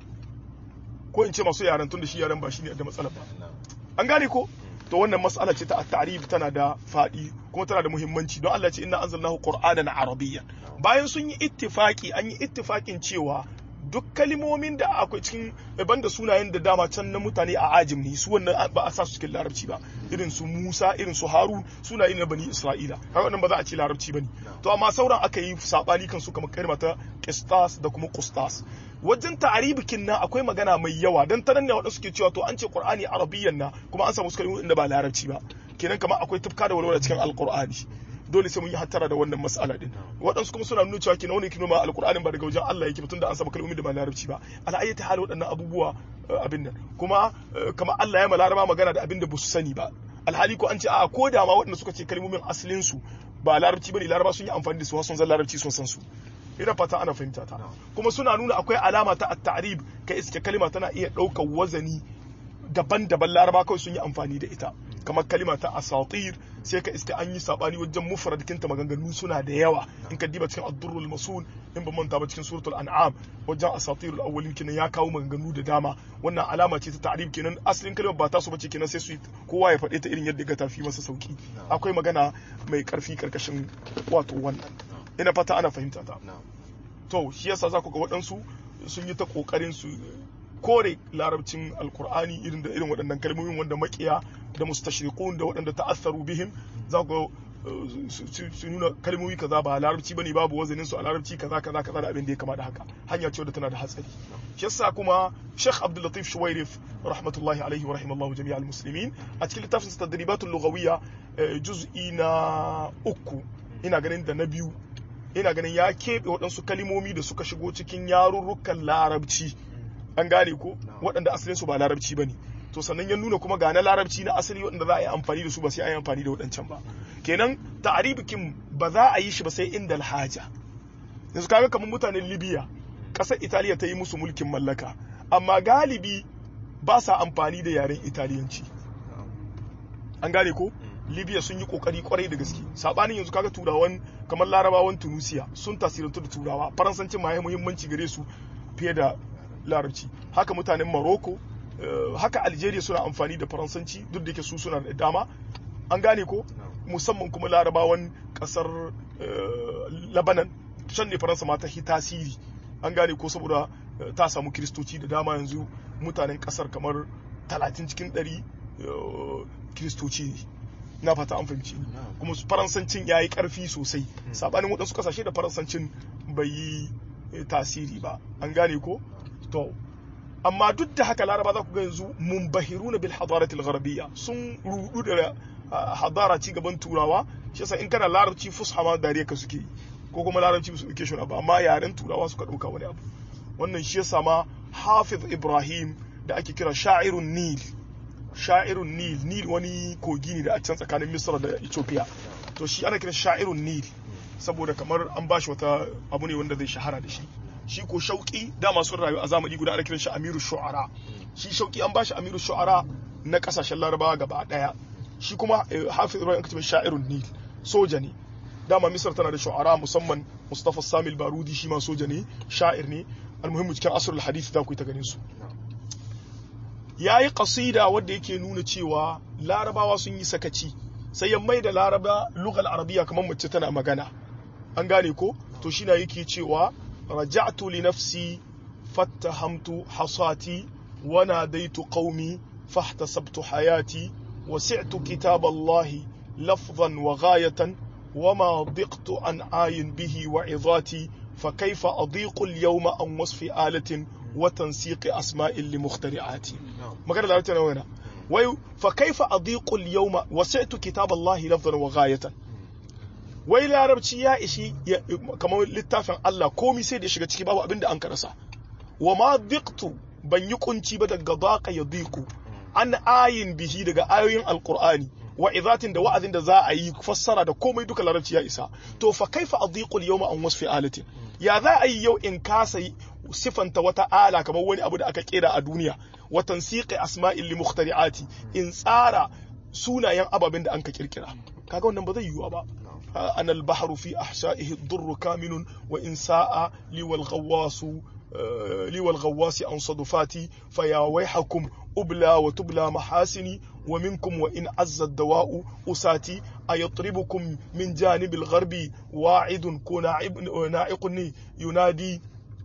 ko in ce masu yaren tunda shi yaren ba shi ne da matsala ba an gane ko to wannan mas'ala ce ta at-ta'rif tana da fadi kuma tana da muhimmanci don Allah ce inna anzalnahu qur'anan arabiyyan bayan sun yi ittifaki an yi ittifakin cewa duk kalimomin da akwai cikin banda sunayen da dama can na mutane a ajim ne su wannan ba a sa su cikin larabci ba irin su Musa irin su Harun sunaye na bani Isra'ila haka wannan ba za a ce larabci bane to amma sauran aka yi sabani kan su kamar kalma ta qistas da kuma qustas wajen ta'aribikin nan akwai magana mai yawa dan ta nan ne wadansu ke cewa to an ce Qur'ani arabiyyan na kuma an samu su kalmomin da ba larabci ba kenan kamar akwai tufka da walwala cikin alqur'ani dole sai mun yi hattara da wannan mas'ala din waɗansu kuma suna nuna cewa kenan wani kino ma alqur'anin ba daga wajen Allah yake tunda an samu kalmomi da ba larabci ba ala ayyati hal waɗannan abubuwa abin nan kuma kamar Allah ya malaraba magana da abin da ba su sani ba alhali ko an ce a ko da ma waɗanda suka ce kalmomin asalin su ba larabci bane laraba sun yi amfani da su sun zan larabci sun san su ina fata ana fahimta ta kuma suna nuna akwai alama ta at-ta'rib kai iske kalma tana iya ɗaukar wazani daban-daban laraba kawai sun yi amfani da ita kamar kalima ta asatir sai ka iska an yi sabani wajen mufradakinta maganganu suna da yawa in ka diba cikin ad-durrul masul in ba manta ba cikin suratul an'am wajen asatirul awwalin kenan ya kawo maganganu da dama wannan alama ce ta ta'rib kenan asalin kalimar ba ta so bace kenan sai su kowa ya faɗe ta irin yadda ga tafi masa sauki akwai magana mai karfi karkashin wato wannan ina fata ana fahimta ta to shi yasa za ku ga waɗansu sun yi ta kokarin su kore larabcin alkur'ani irin da irin waɗannan kalmomin wanda makiya da mustashriqun da waɗanda ta'assaru bihim za ku su nuna kalmomi kaza ba larabci bane babu wazanin su a larabci kaza kaza kaza da abin da ya kama da haka hanya ce wadda tana da hatsari shi yasa kuma Sheikh Abdul Latif Shuwairif rahmatullahi alaihi wa rahimallahu jami'al muslimin a cikin littafin sa tadribatul lughawiyya juz'i na uku ina ganin da na biyu ina ganin ya keɓe waɗansu kalimomi da suka shigo cikin yarurrukan larabci an gane ko waɗanda asalin su ba larabci bane to sannan ya nuna kuma ga na larabci na asali waɗanda za a yi amfani da su ba sai a yi amfani da waɗancan ba kenan ta'aribikin ba za a yi shi ba sai inda alhaja yanzu kaga kamar mutanen libya ƙasar italiya ta yi musu mulkin mallaka amma galibi ba sa amfani da yaren italiyanci an gane ko libya sun yi kokari kwarai da gaske sabanin yanzu kaga turawan kamar larabawan tunisia sun tasirantu da turawa faransancin ma ya muhimmanci gare su fiye da larabci haka mutanen morocco haka algeria suna amfani da faransanci duk da ke su suna da dama an gane ko musamman kuma larabawan kasar labanan can ne faransa ma ta hi tasiri an gane ko saboda ta samu kiristoci da dama yanzu mutanen kasar kamar 30 cikin 100 kiristoci ne na fata an fahimci kuma faransancin ya yi karfi sosai sabanin waɗansu kasashe da faransancin bai yi tasiri ba an gane ko to amma duk da haka laraba za ku ga yanzu mumbahiruna bil hadaratil gharabiyya sun rudu da hadara ci gaban turawa shi yasa in kana larabci fusha ma dariya ka suke yi ko kuma larabci su dauke shi ba amma yaren turawa suka dauka wani abu wannan shi yasa ma hafiz ibrahim da ake kira sha'irun nil sha'irun nil nil wani kogi ne da a can tsakanin misra da ethiopia to shi ana kira sha'irun nil saboda kamar an bashi wata abu ne wanda zai shahara da shi shi ko shauki dama sun rayu a zamani guda ana kiran shi amiru shu'ara shi shauki an bashi amiru shu'ara na kasashen larabawa gaba daya shi kuma hafiz ibrahim kace sha'irun nil soja ne dama misr tana da shu'ara musamman mustafa samil barudi shi ma soja ne sha'ir ne almuhimmu cikin asrul hadith za ku yi ta ganin su yayi qasida wanda yake nuna cewa larabawa sun yi sakaci sai ya mai da laraba lugal arabiya kamar mace tana magana an gane ko to shi na yake cewa رجعت لنفسي فاتهمت حصاتي وناديت قومي فاحتسبت حياتي وسعت كتاب الله لفظا وغاية وما ضقت عن آي به وعظاتي فكيف أضيق اليوم عن وصف آلة وتنسيق أسماء لمخترعاتي ما قال لا وين فكيف أضيق اليوم وسعت كتاب الله لفظا وغاية wai larabci ya ishi kamar littafin Allah komi sai da shiga ciki babu abin da an karasa wa ma diqtu ban yi kunci ba daga daqa ya diku an ayin bihi daga ayoyin alqur'ani wa izatin da wa'azin da za a yi fassara da komai duka larabci ya isa to fa kaifa adiqu al-yawma an wasfi alatin ya za a yi yau in kasa sifanta wata ala kamar wani abu da aka kera a duniya wa tansiqi asma'il li mukhtari'ati in tsara sunayen ababen da an ka kirkira kaga wannan ba zai yiwu ba أنا البحر في أحشائه الضر كامن وإن ساء لي والغواص لي والغواص عن صدفاتي فيا ويحكم أبلى وتبلى محاسني ومنكم وإن عز الدواء أساتي أيطربكم من جانب الغرب واعد ناعقني ينادي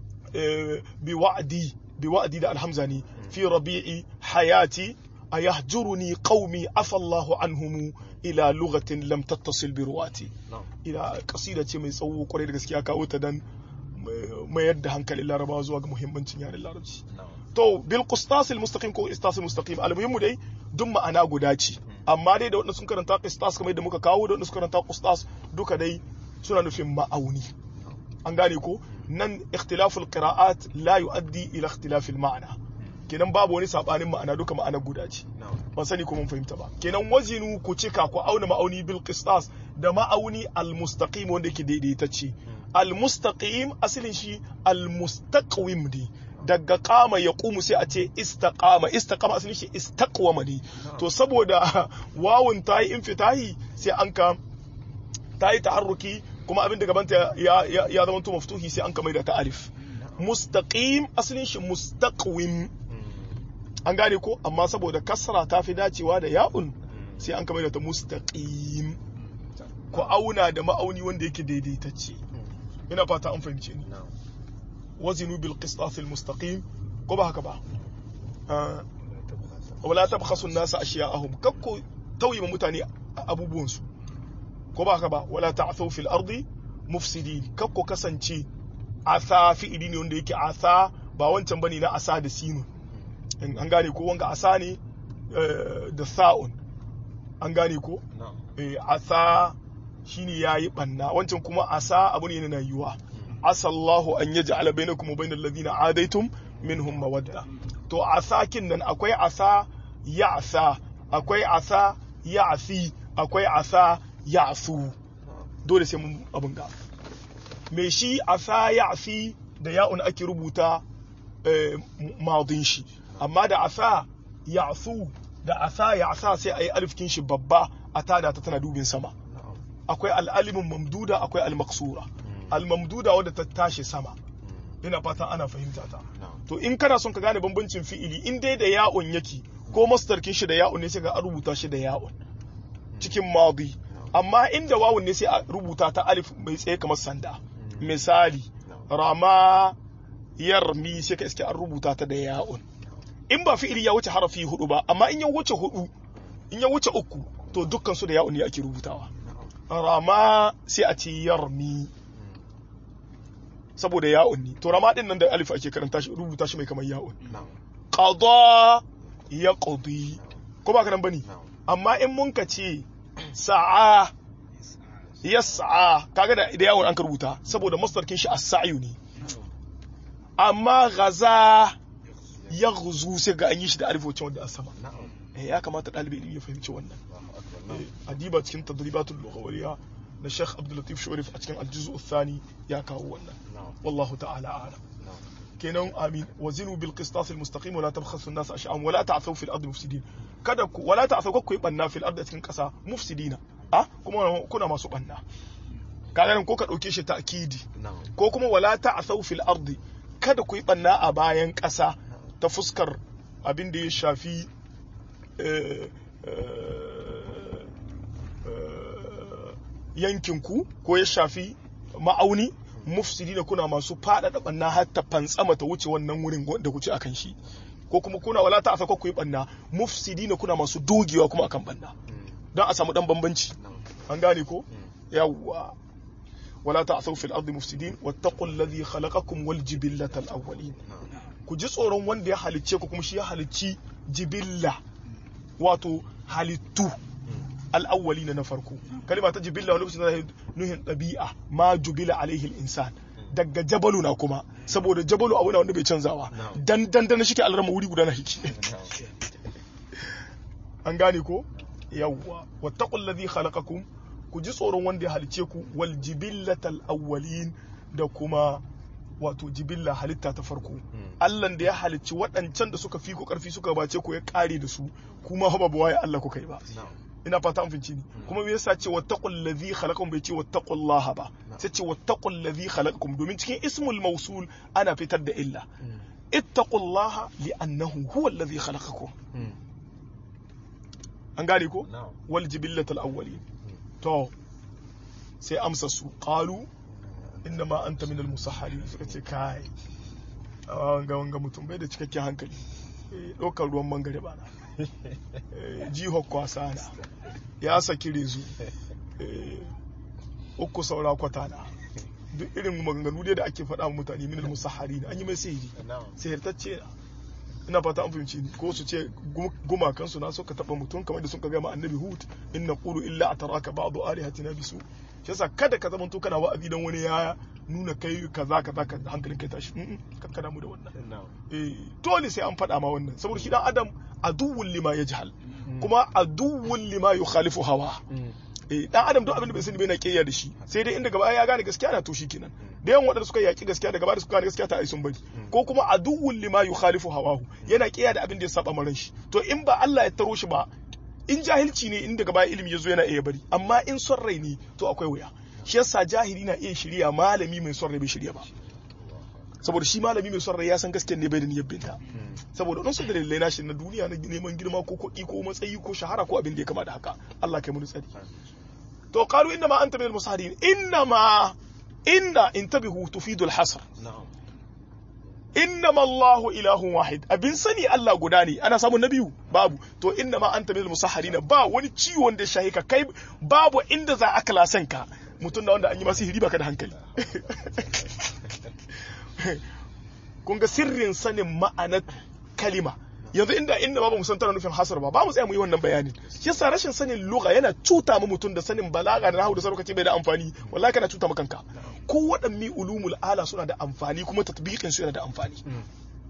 بوعدي بوعدي ده الحمزاني في ربيع حياتي أيهجرني قومي عفى الله عنهم ila lugatin lam tattasil bi ruwati ila kasida ce mai tsawo kwarai da gaskiya kawo ta dan mayar da hankalin larabawa zuwa ga muhimmancin yaren larabci to bil qistas al mustaqim ko istas al mustaqim al muhimmu dai duk ma'ana guda ce amma dai da wanda sun karanta qistas kamar da muka kawo da wanda sun karanta qistas duka dai suna nufin ma'auni an gane ko nan ikhtilaful qira'at la yuaddi ila ikhtilafil ma'ana kenan babu wani sabanin ma'ana duka ma'ana guda ce ban sani ko mun fahimta ba kenan wazinu ku cika ku auna ma'auni bil qistas da ma'auni al mustaqim wanda yake daidaitacce al mustaqim asalin shi al mustaqwim ne daga kama ya kumu sai a ce istaqama istaqama asalin shi istaqwama ne to saboda wawun ta yi infitahi sai an ka ta yi taharruki kuma abin da gabanta ya ya zama to maftuhi sai an ka mai da ta alif mustaqim asalin shi mustaqwim an gane ko amma saboda kasra ta fi dacewa da ya'un sai an kamar da ta mustaqim ku auna da ma'auni wanda yake daidaitacce ina fata an fahimce ni wazinu bil qistas al mustaqim ko ba haka ba wala tabkhasu an-nasa ashiya'ahum kakku tauye mutane abubuwan su ko ba haka ba wala ta'thaw fil ardi mufsidin kakku kasance asa fi'ili ne wanda yake asa ba wancan bane na asa da sinu an gane ko wanga asa ne da sa'un an gane ko asa shine yayi banna wancan kuma asa abu ne na yiwa asallahu an yaj'ala bainakum wa bainal ladina adaitum minhum mawadda to asakin nan akwai asa ya'sa akwai asa ya'si akwai asa ya'su dole sai mun abin ga me shi asa ya'si da ya'un ake rubuta madin shi amma da asa ya'su da asa ya'sa sai ayi alifkin shi babba a tada ta tana dubin sama akwai al'alimin mamduda akwai al-maksura al-mamduda wadda ta tashi sama ina fata ana fahimta ta to in kana son ka gane bambancin fi'ili in dai da ya'un yake ko masdarkin shi da ya'un ne sai ga rubuta shi da ya'un cikin madi amma inda wawun ne sai a rubuta ta alif mai tsaye kamar sanda misali rama yarmi sai ka iske an rubuta ta da ya'un in ba fi'ili ya wuce harafi hudu ba amma in ya wuce hudu in ya wuce uku to dukkan su da ya'un ne ake rubutawa rama sai a ce yarmi saboda ya'un ne to rama din nan da alif ake karanta shi rubuta shi mai kamar ya'un qada ya qadi ko ba karan bane amma in mun ka ce sa'a yas'a kaga da da yawon an ka rubuta saboda masdarkin shi as-sa'yu ne amma ghaza yaghzu sai ga an yi shi da alif wacce wanda asama eh ya kamata dalibi ilimi ya fahimci wannan adiba cikin tadribatul lughawiyya na Sheikh Abdul Latif Shuwairif a cikin al-juz'u thani ya kawo wannan wallahu ta'ala a'lam kenan amin wazinu bil qistas al mustaqim wala tabkhasu an-nas ash'am wala ta'thaw fil ardi mufsidin kada ku wala ta'thaw ku yi banna fil ardi cikin kasa mufsidina ah kuma kuna masu banna kaga nan ko ka dauke shi ta'kidi ko kuma wala ta'thaw fil ardi kada ku yi banna a bayan kasa ta fuskar abin da ya shafi yankinku ko ya shafi ma'auni mufsidi da kuna masu faɗaɗa ɓanna har ta fantsama ta wuce wannan wurin da kuce akan shi ko kuma kuna wala ta asaka ku yi ɓanna mufsidi na kuna masu dogewa kuma akan ɓanna don a samu ɗan bambanci an gane ko yawwa wala ta asau fil ardi mufsidin wattaqul ladhi khalaqakum wal jibillatal awwalin ku ji tsoron wanda ya halicce ku kuma shi ya halicci jibilla wato halittu al'awwali na farko kalima ta jibilla wani lokacin zai nuhin ɗabi'a ma jubila alaihi insan daga jabalu na kuma saboda jabalu abu na wanda bai canzawa dan dan dan shike alrama wuri guda na hiki an gane ko yawwa wattaqul ladhi khalaqakum ku ji tsoron wanda ya halice ku wal jibillatal awwalin da kuma wato jibilla halitta ta farko Allah da ya halicci waɗancan da suka fi ku ƙarfi suka bace ku ya ƙare da su kuma ba waye Allah ku kai ba ina fata an finci ni kuma me yasa ce wattaqul ladhi khalaqakum bai ce wattaqullaha ba sai ce wattaqul ladhi khalaqakum domin cikin ismul mawsul ana fitar da illa ittaqullaha li'annahu huwa alladhi khalaqakum an gane ko wal jibillatul awwalin to sai amsa su qalu inna ma anta minal musahharin suka ce kai wanga wanga mutum bai da cikakken hankali ɗaukar ruwan mangare ba na jihar kwasa na ya saki rezu uku saura kwata na duk irin maganganu dai da ake faɗa mutane minal musahari an yi mai sihiri sihirtacce na ina fata an fahimci ni ko su ce gumakansu na suka taɓa mutum kamar da suka gama annabi hud in na ƙulu illa a taraka ba'adu alihatina bisu shi yasa kada ka zama kana wa'azi dan wani ya nuna kai kaza kaza ka hankalin kai tashi kan ka damu da wannan eh dole sai an faɗa ma wannan saboda shi dan adam aduwwul lima yajhal kuma aduwwul lima yukhalifu hawa eh dan adam duk abin da bai sani bai na kiyaya da shi sai dai inda gaba ya gane gaskiya na to shi kenan da yawan wadanda suka yaki gaskiya daga baya suka gane gaskiya ta ai sun bari ko kuma aduwwul lima yukhalifu hawahu yana kiyaya da abin da ya saba maran shi to in ba Allah ya taro shi ba in jahilci ne in daga baya ilimi ya zo yana iya bari amma in son rai ne to akwai wuya shi yasa jahili na iya shirya malami mai son rai bai shirya ba saboda shi malami mai son rai ya san gaskiya ne bai da niyyar binta saboda don su da dalilai nashi na duniya na neman girma ko kuɗi ko matsayi ko shahara ko abin da ya kama da haka Allah kai mu tsari to qalu inna ma anta min al-musahidin inna ma inna intabihu tufidu al-hasr innama Allahu ilahun wahid abin sani Allah guda ne ana samun na biyu babu to innama anta minal musahharin ba wani ciwon da shahi ka kai babu inda za a kalasan ka mutum da wanda an yi masa hiri baka da hankali kun ga sirrin sanin ma'anar kalima yanzu inda inda babu musan tana nufin hasar ba ba mu tsaya mu yi wannan bayanin shi yasa rashin sanin lugha yana cuta mu mutum da sanin balaga da nahwu da sarkaci bai da amfani wallahi kana cuta maka kanka ko waɗanne ulumul ala suna da amfani kuma tatbiqin su yana da amfani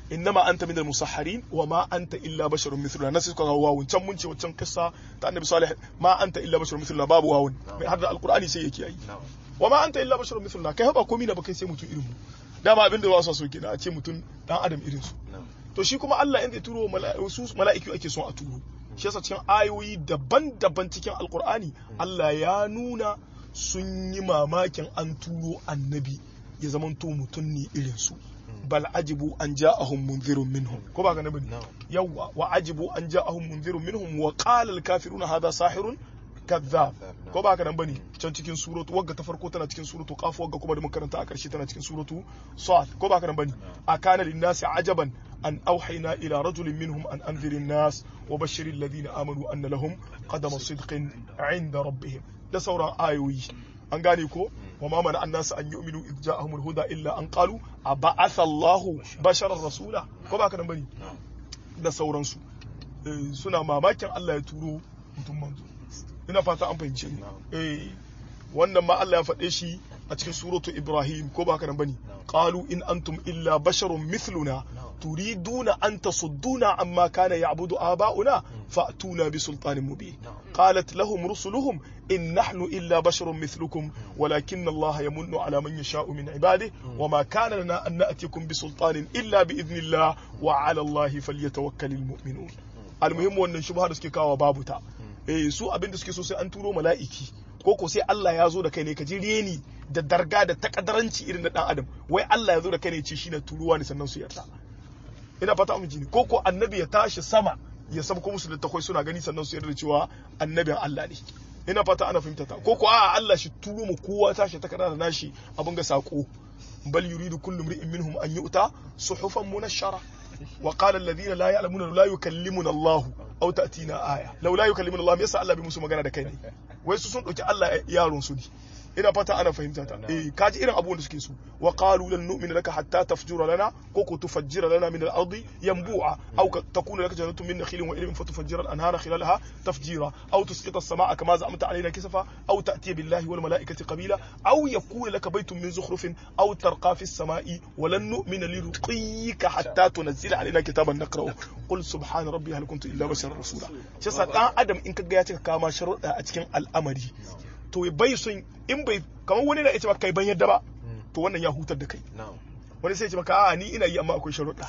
innama anta minal musahharin wa ma anta illa basharun mithluna nasu suka kawo wawun can mun ce wancan kissa ta annabi salih ma anta illa basharun mithluna babu wawun mai har da alqur'ani sai yake yi na'am wa ma anta illa basharun mithluna kai ba komai na ba kai sai mutum irin mu dama abin da ba su so kenan a ce mutum dan adam irin su na'am to shi kuma Allah inda ya turo mala'iku su mala'iku ake son a turo shi yasa cikin ayoyi daban-daban cikin alqur'ani Allah ya nuna sun yi mamakin an turo annabi ya zamanto mutum ne irin su bal ajibu an ja'ahum munzirun minhum ko ba ga nabi na'am yawwa wa ajibu an ja'ahum munzirun minhum wa qala al kafiruna hadha sahirun kadhab ko ba haka nan bane can cikin suratu wagga ta farko tana cikin suratu qaf wagga kuma da makaranta a karshe tana cikin suratu sad ko ba haka nan bane akana lin nasi ajaban an auhayna ila rajulin minhum an anzirin nas wa bashiril ladina amanu anna lahum qadama sidqin 'inda rabbihim da sauran ayoyi an gane ko wa ma mana annasu an yu'minu idh ja'ahumul huda illa an qalu aba'atha Allahu basharar rasula ko ba haka nan bane na'am da sauransu Eh, suna mamakin Allah ya turo mutum manzo ina fata an fahimce ni Na'am. eh wannan ma Allah ya faɗe shi a cikin suratu Ibrahim ko ba haka nan bane qalu in antum illa basharun mithluna turiduna an tasudduna amma kana ya'budu aba'una fa'tuna bi sultanin mubin qalat lahum rusuluhum in nahnu illa basharun mithlukum walakinna Allah yamunnu ala man yasha'u min ibadihi wama kana lana an na'tikum bi sultanin illa bi idnillah wa ala Allah falyatawakkalul mu'minun almuhimmu wannan shubha da suke kawo babu ta eh su abin da suke so sai an turo mala'iki ko ko sai Allah ya zo da kai ne ka ji reni da darga da takadaranci irin na dan adam wai Allah ya zo da kai ne ce shi na turuwa ne sannan su yarda ina fata mu ji ne ko ko annabi ya tashi sama ya sabko musu littafai suna gani sannan su yarda cewa annabin Allah ne ina fata ana fahimta ta ko ko a Allah shi turo mu kowa tashi takarda da nashi abin ga sako bal yuridu kullu imri'in minhum an yu'ta suhufan munashshara وقال الذين لا يعلمون لا يكلمنا الله او تاتينا ايه لو لا يكلمنا الله me yasa Allah bai musu magana da kai ne wai su sun dauki Allah yaron su ne ina fata ana fahimta ta eh kaji irin abubuwan da suke so wa qalu lan nu'mina laka hatta tafjura lana ko ko tufajjira lana min al-ardi yanbu'a aw takuna laka jannatun min nakhilin wa ilmin fatufajjira al-anhara khilalaha tafjira aw tusqita as-samaa'a kama za'amta alaina kisafa aw ta'tiya billahi wal mala'ikati qabila aw yakuna laka baytun min zukhrufin aw tarqa fi as-samaa'i wa lan nu'mina liruqiyika hatta tunzila alaina kitaban naqra'u qul subhana rabbi hal kuntu illa basharan rasula shi yasa dan adam in kaga ya cika kama sharuɗa a cikin al'amari to bai son in bai kamar wani na ita kai ban yadda ba to wannan ya hutar da kai na'am wani sai ce maka a ni ina yi amma akwai sharuɗa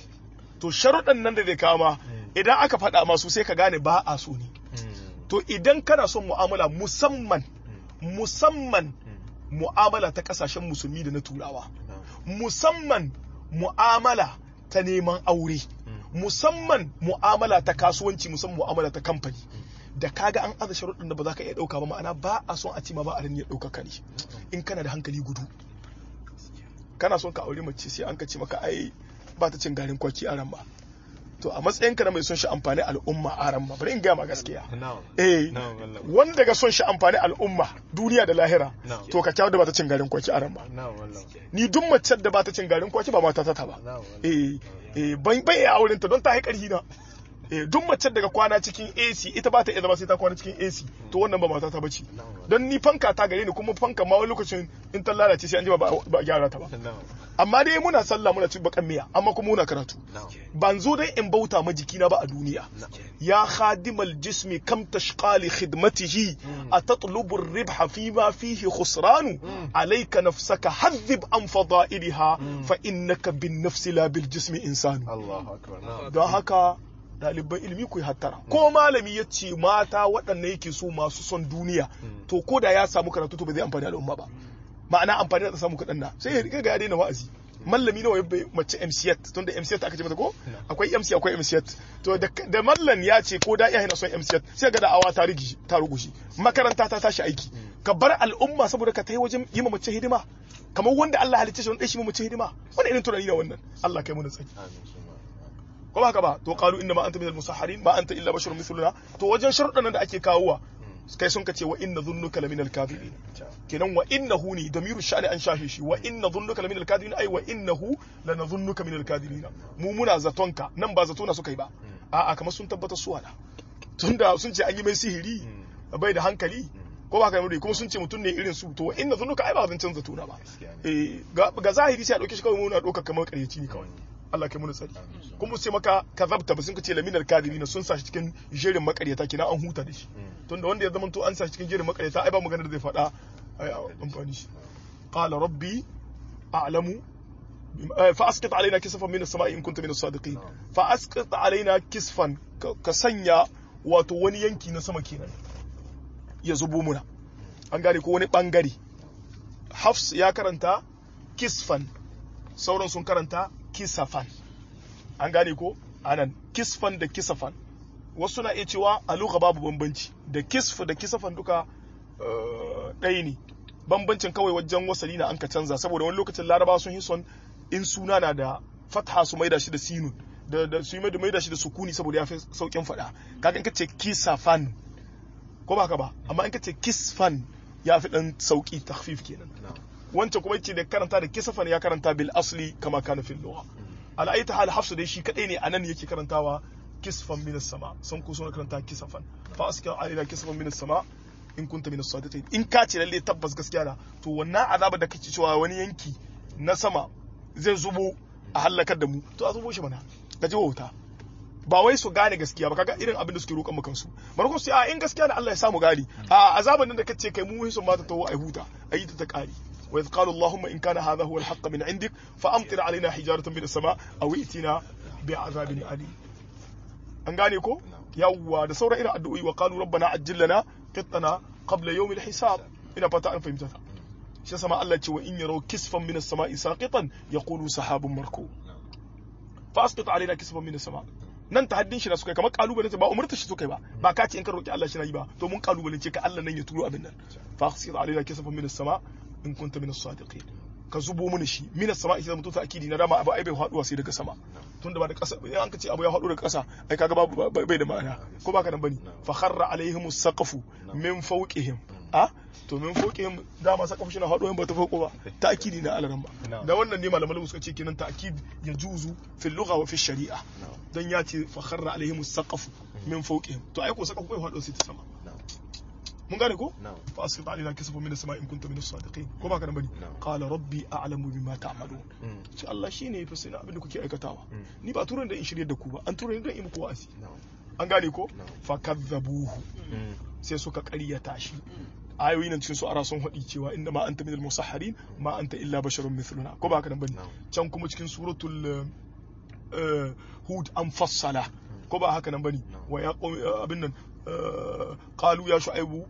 to sharuɗan nan da zai kama idan aka faɗa masu sai ka gane ba a so ne to idan kana son mu'amala musamman musamman mu'amala ta kasashen musulmi da na turawa musamman mu'amala ta neman aure musamman mu'amala ta kasuwanci musamman mu'amala ta kamfani da kaga an aza sharuɗin da ba za ka iya ɗauka ba ma'ana ba a son a ce ma ba a ya ɗauka kare in kana da hankali gudu kana son ka aure mace sai an ka ce maka ai ba ta cin garin kwaki a ran ba to a matsayin ka na mai son shi amfani al'umma a ran ba bari in gaya ma gaskiya na'am eh na'am wallahi wanda ga son shi amfani al'umma duniya da lahira Na'am. to ka kyau da ba ta cin garin kwaki a ran ba na'am wallahi ni duk mace da ba ta cin garin kwaki ba mata ta ta ba na'am wallahi eh eh ban bai iya auren ta don ta haƙar na eh duk mace daga kwana cikin AC ita ba ta iya zama sai ta kwana cikin AC to wannan ba mata ta bace don ni fanka ta gare ni kuma fanka ma wani lokacin in ta lalace sai an ji ba ba a gyara ta ba na'am amma dai muna sallah muna cin bakan miya amma kuma muna karatu na'am ban zo dai in bauta ma jikina ba a duniya ya khadimal jismi kam tashqa li khidmatihi atatlubu ar-ribha fima fihi khusran alayka nafsaka hadhib an fada'ilha fa innaka bin nafsi la bil jismi insanu Allahu akbar na'am don haka ɗaliban ilimi ku yi hattara ko malami ya ce mata waɗanda yake so masu son duniya to ko da ya samu karatu to ba zai amfani al'umma ba ma'ana amfani da samu kaɗan na sai ya riga ga ya daina wa'azi mallami nawa ya bai mace MCT tun da MCT aka ce mata ko akwai MC akwai MCT to da, da mallan ya ce ko da iya yana son MCT sai ga da'awa ta rigi ta rugushi makaranta ta tashi aiki ka bar al'umma saboda ka tai wajen yi ma mace hidima kamar wanda Allah halicce shi wanda shi ma mace hidima wannan irin tunani ne wannan Allah kai mu da tsaki amin suma ko ba haka ba to qalu inna ma anta minal musahharin ma anta illa basharun mithluna to wajen sharuɗan nan da ake kawowa kai sun kace wa inna dhunnuka laminal kadhibin kenan wa innahu ni damiru sha'ni an shafe shi wa inna dhunnuka laminal kadhibin ai wa innahu lanadhunnuka minal kadhibin mu muna zatonka nan ba zato na suka yi ba a'a kamar sun tabbata su wala tunda sun ce an yi mai sihiri bai da hankali ko ba ka yi kuma sun ce mutum ne irin su to wa inna dhunnuka ai ba zancen zato na ba eh ga ga zahiri sai a dauke shi kawai muna dauka kamar ƙaryaci ne kawai Allah kai mu tsari kuma sai maka kazabta ba sun ce laminar kadibina sun sa shi cikin jerin makaryata kina an huta da shi tunda wanda ya zama to an sa shi cikin jerin makaryata ai ba magana da zai faɗa ai amfani shi qala rabbi a'lamu فاسقط علينا كسفا من السماء in kunta min as-sadiqin fa asqit alaina kisfan ka sanya wato wani yanki na sama kenan ya zubo muna an gane ko wani bangare hafs ya karanta kisfan sauran sun karanta kisafan an gane ko anan kisfan da kisafan wasu na iya cewa a lugha babu bambanci da kisf da kisafan duka ɗaya ne bambancin kawai wajen wasali na an ka canza saboda wani lokacin laraba sun yi son in suna na da fatha su maida shi da sinun da da su mai da maida shi da sukuni saboda ya fi saukin faɗa kaga in ka ce kisafan ko ba ka ba amma in ka ce kisfan ya fi dan sauki takhfif kenan wancan kuma yace da karanta da kisafan ya karanta bil asli kama kana fil lugha ala ayta hal hafsu dai shi kadai ne anan yake karantawa kisfan minas sama sun ku suna karanta kisafan fa aska alaina kisfan minas sama in kunta minas sadiqin in ka ce lalle tabbas gaskiya na to wannan azaba da kake cewa wani yanki na sama zai zubo a halakar da mu to a zubo shi mana ka ji wauta ba wai su gane gaskiya ba kaga irin abin da suke roƙon maka su barko su a in gaskiya da Allah ya samu gari a azaban nan da kace kai mu hisun mata tawo ai huta ayi ta ta kare wa idh qala allahumma in kana hadha huwa al-haqq min indik fa amtir alaina hijaratan min as-sama aw itina bi azabin alim an gane ko yawwa da sauran irin addu'o'i wa qalu rabbana ajjil lana qittana qabla yawm al-hisab ina fata an fahimta shi sama Allah ce wa in yaro kisfan min as-sama'i saqitan yaqulu sahabun marku fa asqit alaina kisfan min as-sama' nan tahaddin shi na suka kamar kalubalen ba umurta shi suka ba ba ka ce in ka roki Allah shi na yi ba to mun kalubalen ce ka Allah nan ya turo abin nan fa asqit alaina kisfan min as-sama' in kunta min as-sadiqin ka zubo mana shi min as-sama' shi mutu ta akidi na dama abu ai bai faduwa sai daga sama tunda ba da kasa in an ka ce abu ya faɗo daga kasa ai kaga babu bai da ma'ana ko baka nan bane fa kharra alaihimus saqafu min fawqihim a to min fawqihim dama saqafu shi na faɗo ba ta fauko ba ta'kidi na alaran ba da wannan ne malaman suka ce kenan ta'kid ya juzu fil lugha wa fi shari'a dan ya ce fa kharra alaihimus saqafu min fawqihim to ai ko saqafu bai faɗo sai ta sama mun gane ko fa asqit alaina kasafa min as-sama'i in kunta min as-sadiqin ko baka nan bane qala rabbi a'lamu bima ta'malun ce Allah shine yafi sani abin da kuke aikatawa ni ba turan da in shirye da ku ba an tura ni don in muku wa'azi an gane ko fa kadzabuhu sai suka ƙaryata shi ayoyi nan cikin su ara sun haɗi cewa inda ma anta minal musahharin ma anta illa basharun mithluna ko baka nan bane can kuma cikin suratul hud an fassala ko ba haka nan bane wa ya abin nan qalu ya shu'aibu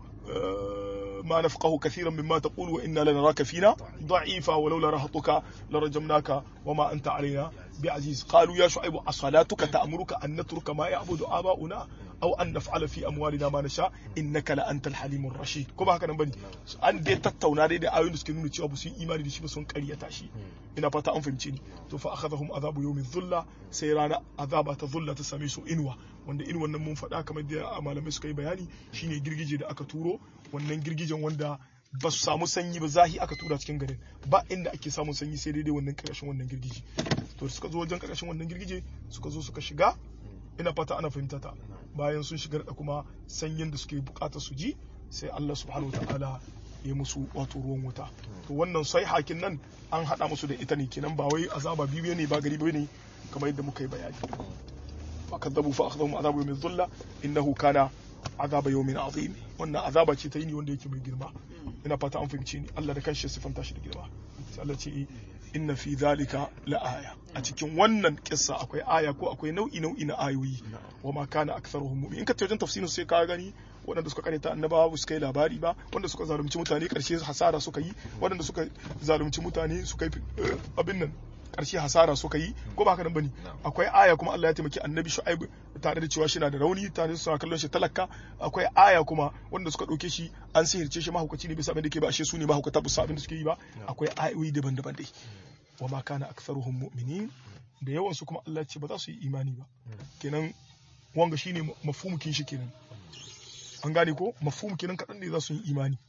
ما نفقه كثيرا مما تقول وإنا لنراك فينا ضعيفا ولولا رهطك لرجمناك وما أنت علينا بعزيز قالوا يا شعيب أصلاتك تأمرك أن نترك ما يعبد آباؤنا أو أن نفعل في أموالنا ما نشاء إنك لأنت الحليم الرشيد كما هكذا بني أن دي تتونا دي دي آيون سكي نوني تشوابو سي إيماني دي شبسون كريا تاشي إنا فتا أنفهم تشيني تو فأخذهم عذاب يوم الظلة سيرانا عذاب تظلة تساميسو إنوا wanda in wannan mun faɗa kamar da malamai suka yi bayani shine girgije da aka turo wannan girgijen wanda ba su samu sanyi ba zahi aka tura cikin garin ba inda ake samun sanyi sai daidai wannan ƙarshen wannan girgije to suka zo wajen ƙarshen wannan girgije suka zo suka shiga ina fata ana fahimta ta bayan sun shigar da kuma sanyin da suke bukata su ji sai Allah subhanahu wataala ya musu wato ruwan wuta to wannan sai hakin nan an hada musu da ita ne kenan ba wai azaba biyu ne ba gari ne kamar yadda muka yi bayani fakadzabu fa akhadhum azabu yawmin dhulla innahu kana azaba yawmin azim wannan azaba ce ta yini wanda yake mai girma ina fata an fahimci ni Allah da kanshi sifanta shi da girma sai Allah ce inna fi dhalika la aya a cikin wannan kissa akwai aya ko akwai nau'i nau'i na ayoyi wa ma kana aktharuhum mu'min in ka wajen tafsirin sai ka gani waɗanda suka karanta annabawa ba su kai labari ba wanda suka zalunci mutane karshe hasara suka yi waɗanda suka zalunci mutane suka yi abin nan karshe hasara suka yi ko ba haka nan bane akwai aya kuma Allah ya taimaki annabi Shu'aib tare da cewa shi na da rauni tare da suna kallon shi talaka akwai aya kuma wanda suka dauke shi an sihirce shi mahaukaci ne bisa abin da ke ba ashe su ne mahaukata bisa abin da suke yi ba akwai ayoyi daban-daban dai wa ma kana aktharuhum mu'minin da yawan su kuma Allah ya ce ba za su yi imani ba kenan wanga shine mafhumukin shi kenan an gane ko mafhum kenan kadan ne za su yi imani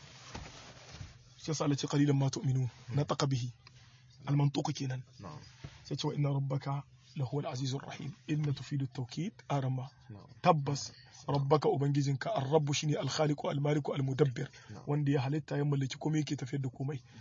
sai sa Allah ce qalilan ma tu'minun na taqa bihi المنطوق كينا سيتوا إن ربك لهو العزيز الرحيم إن تفيد التوكيد أرما تبس ربك أبنجزنك الرب شيني الخالق المالك المدبر وندي هلتا يملك كومي كي تفيد كومي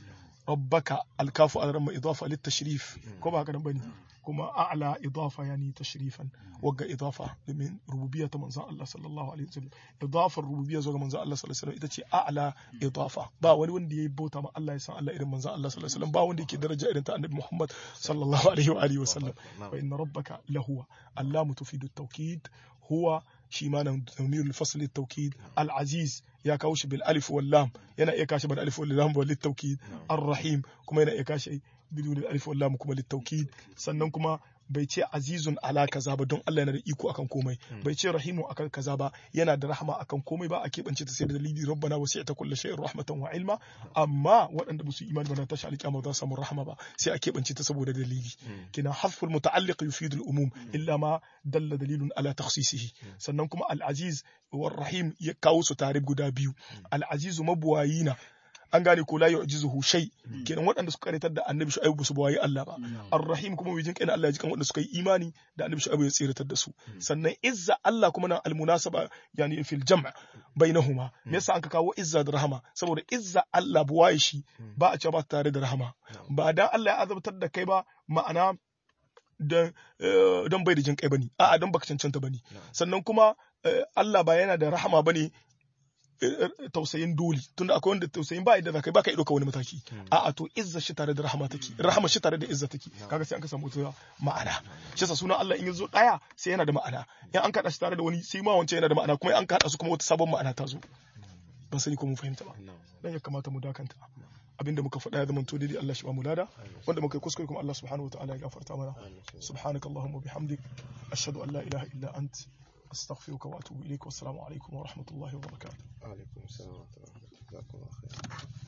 rabbaka alkafu ala ramma idafa lit tashrif ko ba haka nan bane kuma a'la idafa yani tashrifan wagga idafa domin rububiyya ta manzon Allah sallallahu alaihi wasallam idafar rububiyya zuwa ga manzon Allah sallallahu alaihi wasallam ita ce a'la idafa ba wani wanda yayi bauta ma Allah ya san Allah irin manzon Allah sallallahu alaihi wasallam ba wanda yake daraja irin ta annabi Muhammad sallallahu alaihi wa alihi wasallam wa inna rabbaka lahuwa allamu tufidu at-tawkid huwa shi ma nan damirul fasl at-tawkid al-aziz ya kawo shi bil alif wal lam yana iya kashi bil alif wal lam wal tawkid ar-rahim kuma yana iya kashi bidun alif wal lam kuma lit tawkid sannan kuma bai ce azizun ala kaza ba don Allah yana da iko akan komai bai ce rahimu akan kaza ba yana da rahama akan komai ba a keɓance ta sai da dalili rabbana wasi'ta kulli shay'in rahmatan wa ilma amma waɗanda ba su imani ba na tashi alƙiyama ba za su samu rahama ba sai a keɓance ta saboda dalili kina haful muta'alliq yufidu al-umum illa ma dalla dalilun ala takhsisihi sannan kuma al-aziz war rahim ya kawo su tare guda biyu al-azizu mabuwayina an gane ko la yu'jizuhu shay kenan waɗanda suka karitar da annabi shu'aibu su bawayi Allah ba ar-rahim kuma wijin kai Allah ya jikan waɗanda suka yi imani da annabi shu'aibu ya tsiratar da su sannan izza Allah kuma nan al-munasaba yani fil jam' bainahuma me yasa an ka kawo izza da rahama saboda izza Allah buwaye shi ba a ce ba tare da rahama ba dan Allah ya azabtar da kai ba ma'ana don bai da jin kai bane a'a don baka cancanta bane sannan kuma Allah ba yana da rahama bane tausayin doli tunda akwai wanda tausayin ba idan kai baka ido ka wani mataki a'a to izza shi tare da rahama take rahama shi tare da izza take kaga sai an ka samu ta ma'ana shi yasa sunan Allah in yazo daya sai yana da ma'ana in an kada shi tare da wani sai ma wancan yana da ma'ana kuma in an kada su kuma wata sabon ma'ana ta zo ban sani ko mun fahimta ba dan ya kamata mu dakanta abinda muka faɗa ya zama to daidai Allah shi ba mu lada wanda muka yi kuskure kuma Allah subhanahu wataala ya gafarta mana subhanakallahumma bihamdik ashhadu an la ilaha illa ant أستغفرك وأتوب إليك والسلام عليكم ورحمة الله وبركاته وعليكم السلام ورحمة الله وبركاته جزاكم الله خير